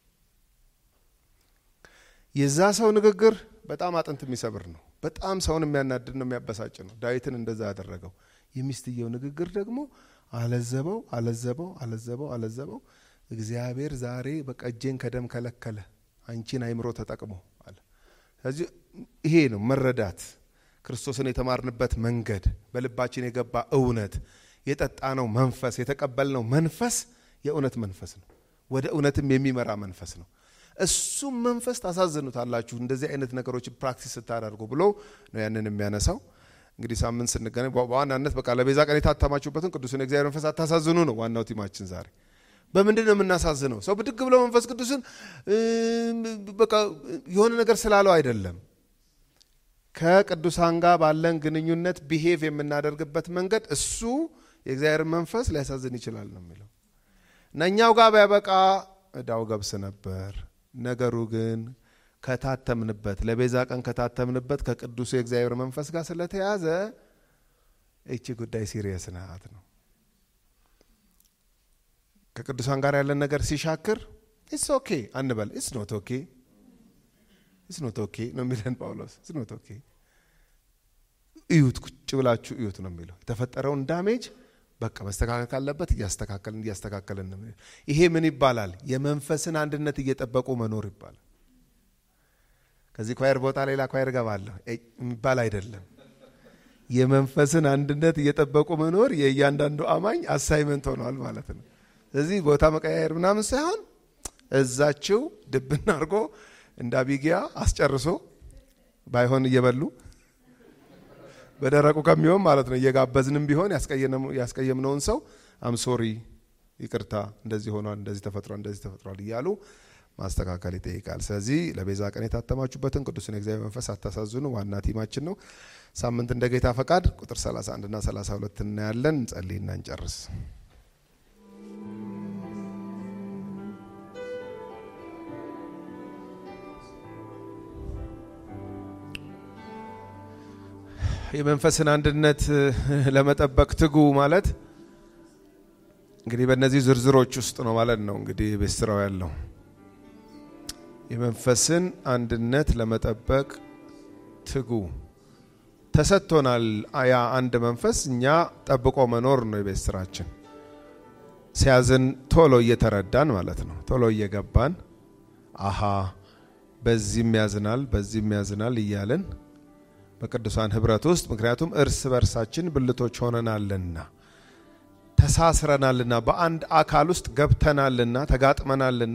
የዛ ሰው ንግግር በጣም አጥንት የሚሰብር ነው። በጣም ሰውን የሚያናድድ ነው፣ የሚያበሳጭ ነው። ዳዊትን እንደዛ ያደረገው የሚስትየው ንግግር ደግሞ አለዘበው፣ አለዘበው፣ አለዘበው፣ አለዘበው። እግዚአብሔር ዛሬ በቃ እጄን ከደም ከለከለ፣ አንቺን አይምሮ ተጠቅሞ አለ። ስለዚህ ይሄ ነው መረዳት ክርስቶስን የተማርንበት መንገድ በልባችን የገባ እውነት የጠጣነው መንፈስ የተቀበልነው መንፈስ የእውነት መንፈስ ነው። ወደ እውነትም የሚመራ መንፈስ ነው። እሱም መንፈስ ታሳዝኑታላችሁ እንደዚህ አይነት ነገሮችን ፕራክቲስ ስታደርጉ ብሎ ነው ያንን የሚያነሳው። እንግዲህ ሳምንት ስንገናኝ በዋናነት በቃ ለቤዛ ቀን የታተማችሁበትን ቅዱስን የእግዚአብሔር መንፈስ አታሳዝኑ ነው ዋናው ቲማችን ዛሬ። በምንድን ነው የምናሳዝነው? ሰው ብድግ ብለው መንፈስ ቅዱስን በቃ የሆነ ነገር ስላለው አይደለም ከቅዱሳን ጋር ባለን ግንኙነት ቢሄቭ የምናደርግበት መንገድ እሱ የእግዚአብሔር መንፈስ ሊያሳዝን ይችላል ነው የሚለው እና እኛው ጋር ቢያበቃ እዳው ገብስ ነበር። ነገሩ ግን ከታተምንበት ለቤዛ ቀን ከታተምንበት ከቅዱሱ የእግዚአብሔር መንፈስ ጋር ስለተያዘ እቺ ጉዳይ ሲሪየስ ናት ነው። ከቅዱሳን ጋር ያለን ነገር ሲሻክር ኢትስ ኦኬ አንበል። ኢትስ ኖት ኦኬ ኢትስ ኖት ኦኬ ነው የሚለን ጳውሎስ። ኢትስ ኖት ኦኬ እዩት፣ ቁጭ ብላችሁ እዩት ነው የሚለው። የተፈጠረውን ዳሜጅ በቃ መስተካከል ካለበት እያስተካከልን እያስተካከልን ነው። ይሄ ምን ይባላል? የመንፈስን አንድነት እየጠበቁ መኖር ይባላል። ከዚህ ኳየር ቦታ ሌላ ኳየር ገባለሁ የሚባል አይደለም። የመንፈስን አንድነት እየጠበቁ መኖር የእያንዳንዱ አማኝ አሳይመንት ሆኗል ማለት ነው። ስለዚህ ቦታ መቀያየር ምናምን ሳይሆን እዛችው ድብና አድርጎ እንደ አቢጊያ አስጨርሶ ባይሆን እየበሉ በደረቁ ከሚሆን ማለት ነው እየጋበዝንም ቢሆን ያስቀየምነውን ሰው አምሶሪ ይቅርታ፣ እንደዚህ ሆኗል፣ እንደዚህ ተፈጥሯል፣ እንደዚህ ተፈጥሯል እያሉ ማስተካከል ይጠይቃል። ስለዚህ ለቤዛ ቀን የታተማችሁበትን ቅዱስን የእግዚአብሔር መንፈስ አታሳዝኑ ዋና ቲማችን ነው። ሳምንት እንደ ጌታ ፈቃድ ቁጥር 31 እና 32 እናያለን። እንጸልይና እንጨርስ። የመንፈስን አንድነት ለመጠበቅ ትጉ ማለት እንግዲህ በእነዚህ ዝርዝሮች ውስጥ ነው ማለት ነው። እንግዲህ ቤት ስራው ያለው የመንፈስን አንድነት ለመጠበቅ ትጉ ተሰጥቶናል። ያ አንድ መንፈስ እኛ ጠብቆ መኖር ነው የቤት ስራችን። ሲያዝን ቶሎ እየተረዳን ማለት ነው። ቶሎ እየገባን አሃ በዚህም ያዝናል፣ በዚህም ያዝናል እያልን በቅዱሳን ህብረት ውስጥ ምክንያቱም እርስ በርሳችን ብልቶች ሆነናልና ተሳስረናልና በአንድ አካል ውስጥ ገብተናልና ተጋጥመናልና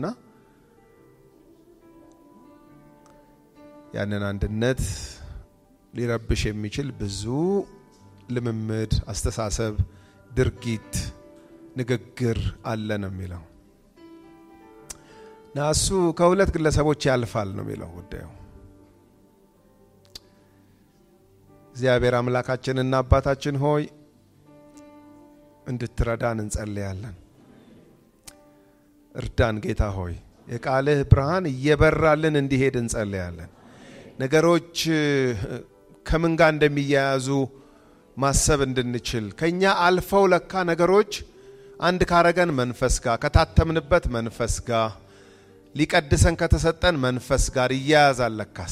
ያንን አንድነት ሊረብሽ የሚችል ብዙ ልምምድ፣ አስተሳሰብ፣ ድርጊት፣ ንግግር አለ ነው የሚለው እና እሱ ከሁለት ግለሰቦች ያልፋል ነው የሚለው ጉዳዩ። እግዚአብሔር አምላካችንና አባታችን ሆይ እንድትረዳን እንጸልያለን። እርዳን ጌታ ሆይ የቃልህ ብርሃን እየበራልን እንዲሄድ እንጸልያለን። ነገሮች ከምን ጋር እንደሚያያዙ ማሰብ እንድንችል ከኛ አልፈው ለካ ነገሮች አንድ ካረገን መንፈስ ጋር ከታተምንበት መንፈስ ጋር ሊቀድሰን ከተሰጠን መንፈስ ጋር ይያያዛል ለካስ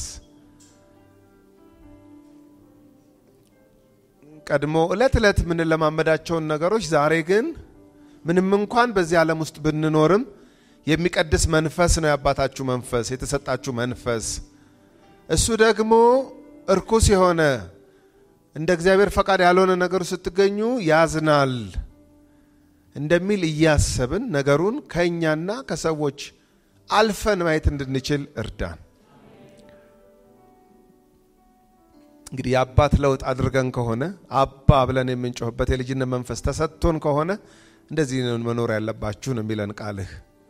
ቀድሞ እለት እለት የምንለማመዳቸውን ነገሮች ዛሬ ግን ምንም እንኳን በዚህ ዓለም ውስጥ ብንኖርም የሚቀድስ መንፈስ ነው የአባታችሁ መንፈስ የተሰጣችሁ መንፈስ። እሱ ደግሞ እርኩስ የሆነ እንደ እግዚአብሔር ፈቃድ ያልሆነ ነገሩ ስትገኙ ያዝናል እንደሚል እያሰብን ነገሩን ከእኛና ከሰዎች አልፈን ማየት እንድንችል እርዳን። እንግዲህ የአባት ለውጥ አድርገን ከሆነ አባ ብለን የምንጮህበት የልጅነት መንፈስ ተሰጥቶን ከሆነ እንደዚህ መኖር ያለባችሁ ነው የሚለን ቃልህ።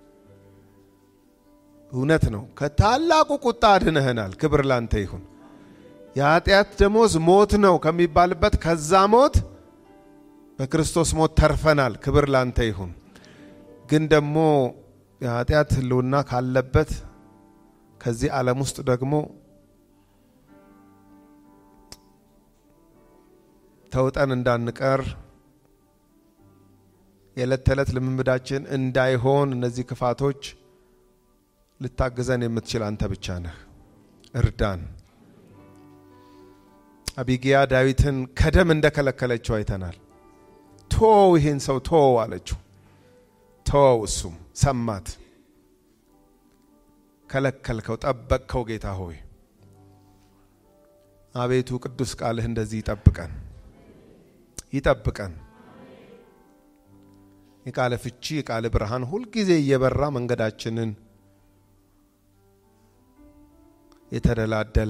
እውነት ነው። ከታላቁ ቁጣ አድነህናል። ክብር ላንተ ይሁን። የኃጢአት ደሞዝ ሞት ነው ከሚባልበት ከዛ ሞት በክርስቶስ ሞት ተርፈናል። ክብር ላንተ ይሁን። ግን ደግሞ የኃጢአት ሕልውና ካለበት ከዚህ ዓለም ውስጥ ደግሞ ተውጠን እንዳንቀር የዕለት ተዕለት ልምምዳችን እንዳይሆን እነዚህ ክፋቶች ልታግዘን የምትችል አንተ ብቻ ነህ። እርዳን። አቢጊያ ዳዊትን ከደም እንደከለከለችው አይተናል። ቶው ይህን ሰው ቶው አለችው። ቶው እሱም ሰማት። ከለከልከው፣ ጠበቅከው። ጌታ ሆይ አቤቱ ቅዱስ ቃልህ እንደዚህ ይጠብቀን ይጠብቀን። የቃለ ፍቺ የቃለ ብርሃን ሁልጊዜ እየበራ መንገዳችንን የተደላደለ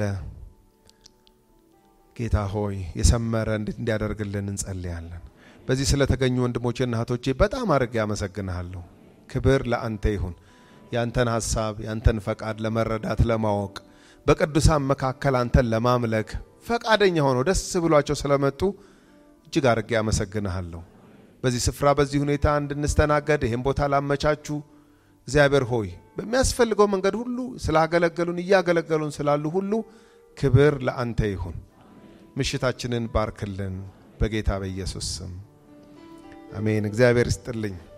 ጌታ ሆይ የሰመረ እንዲያደርግልን እንጸልያለን። በዚህ ስለተገኙ ወንድሞቼና እህቶቼ በጣም አድርጌ ያመሰግንሃለሁ። ክብር ለአንተ ይሁን። ያንተን ሀሳብ ያንተን ፈቃድ ለመረዳት ለማወቅ በቅዱሳን መካከል አንተን ለማምለክ ፈቃደኛ ሆነው ደስ ብሏቸው ስለመጡ እጅግ አድርጌ ያመሰግንሃለሁ። በዚህ ስፍራ በዚህ ሁኔታ እንድንስተናገድ ይህም ቦታ ላመቻቹ እግዚአብሔር ሆይ በሚያስፈልገው መንገድ ሁሉ ስላገለገሉን እያገለገሉን ስላሉ ሁሉ ክብር ለአንተ ይሁን። ምሽታችንን ባርክልን በጌታ በኢየሱስ ስም አሜን። እግዚአብሔር ይስጥልኝ።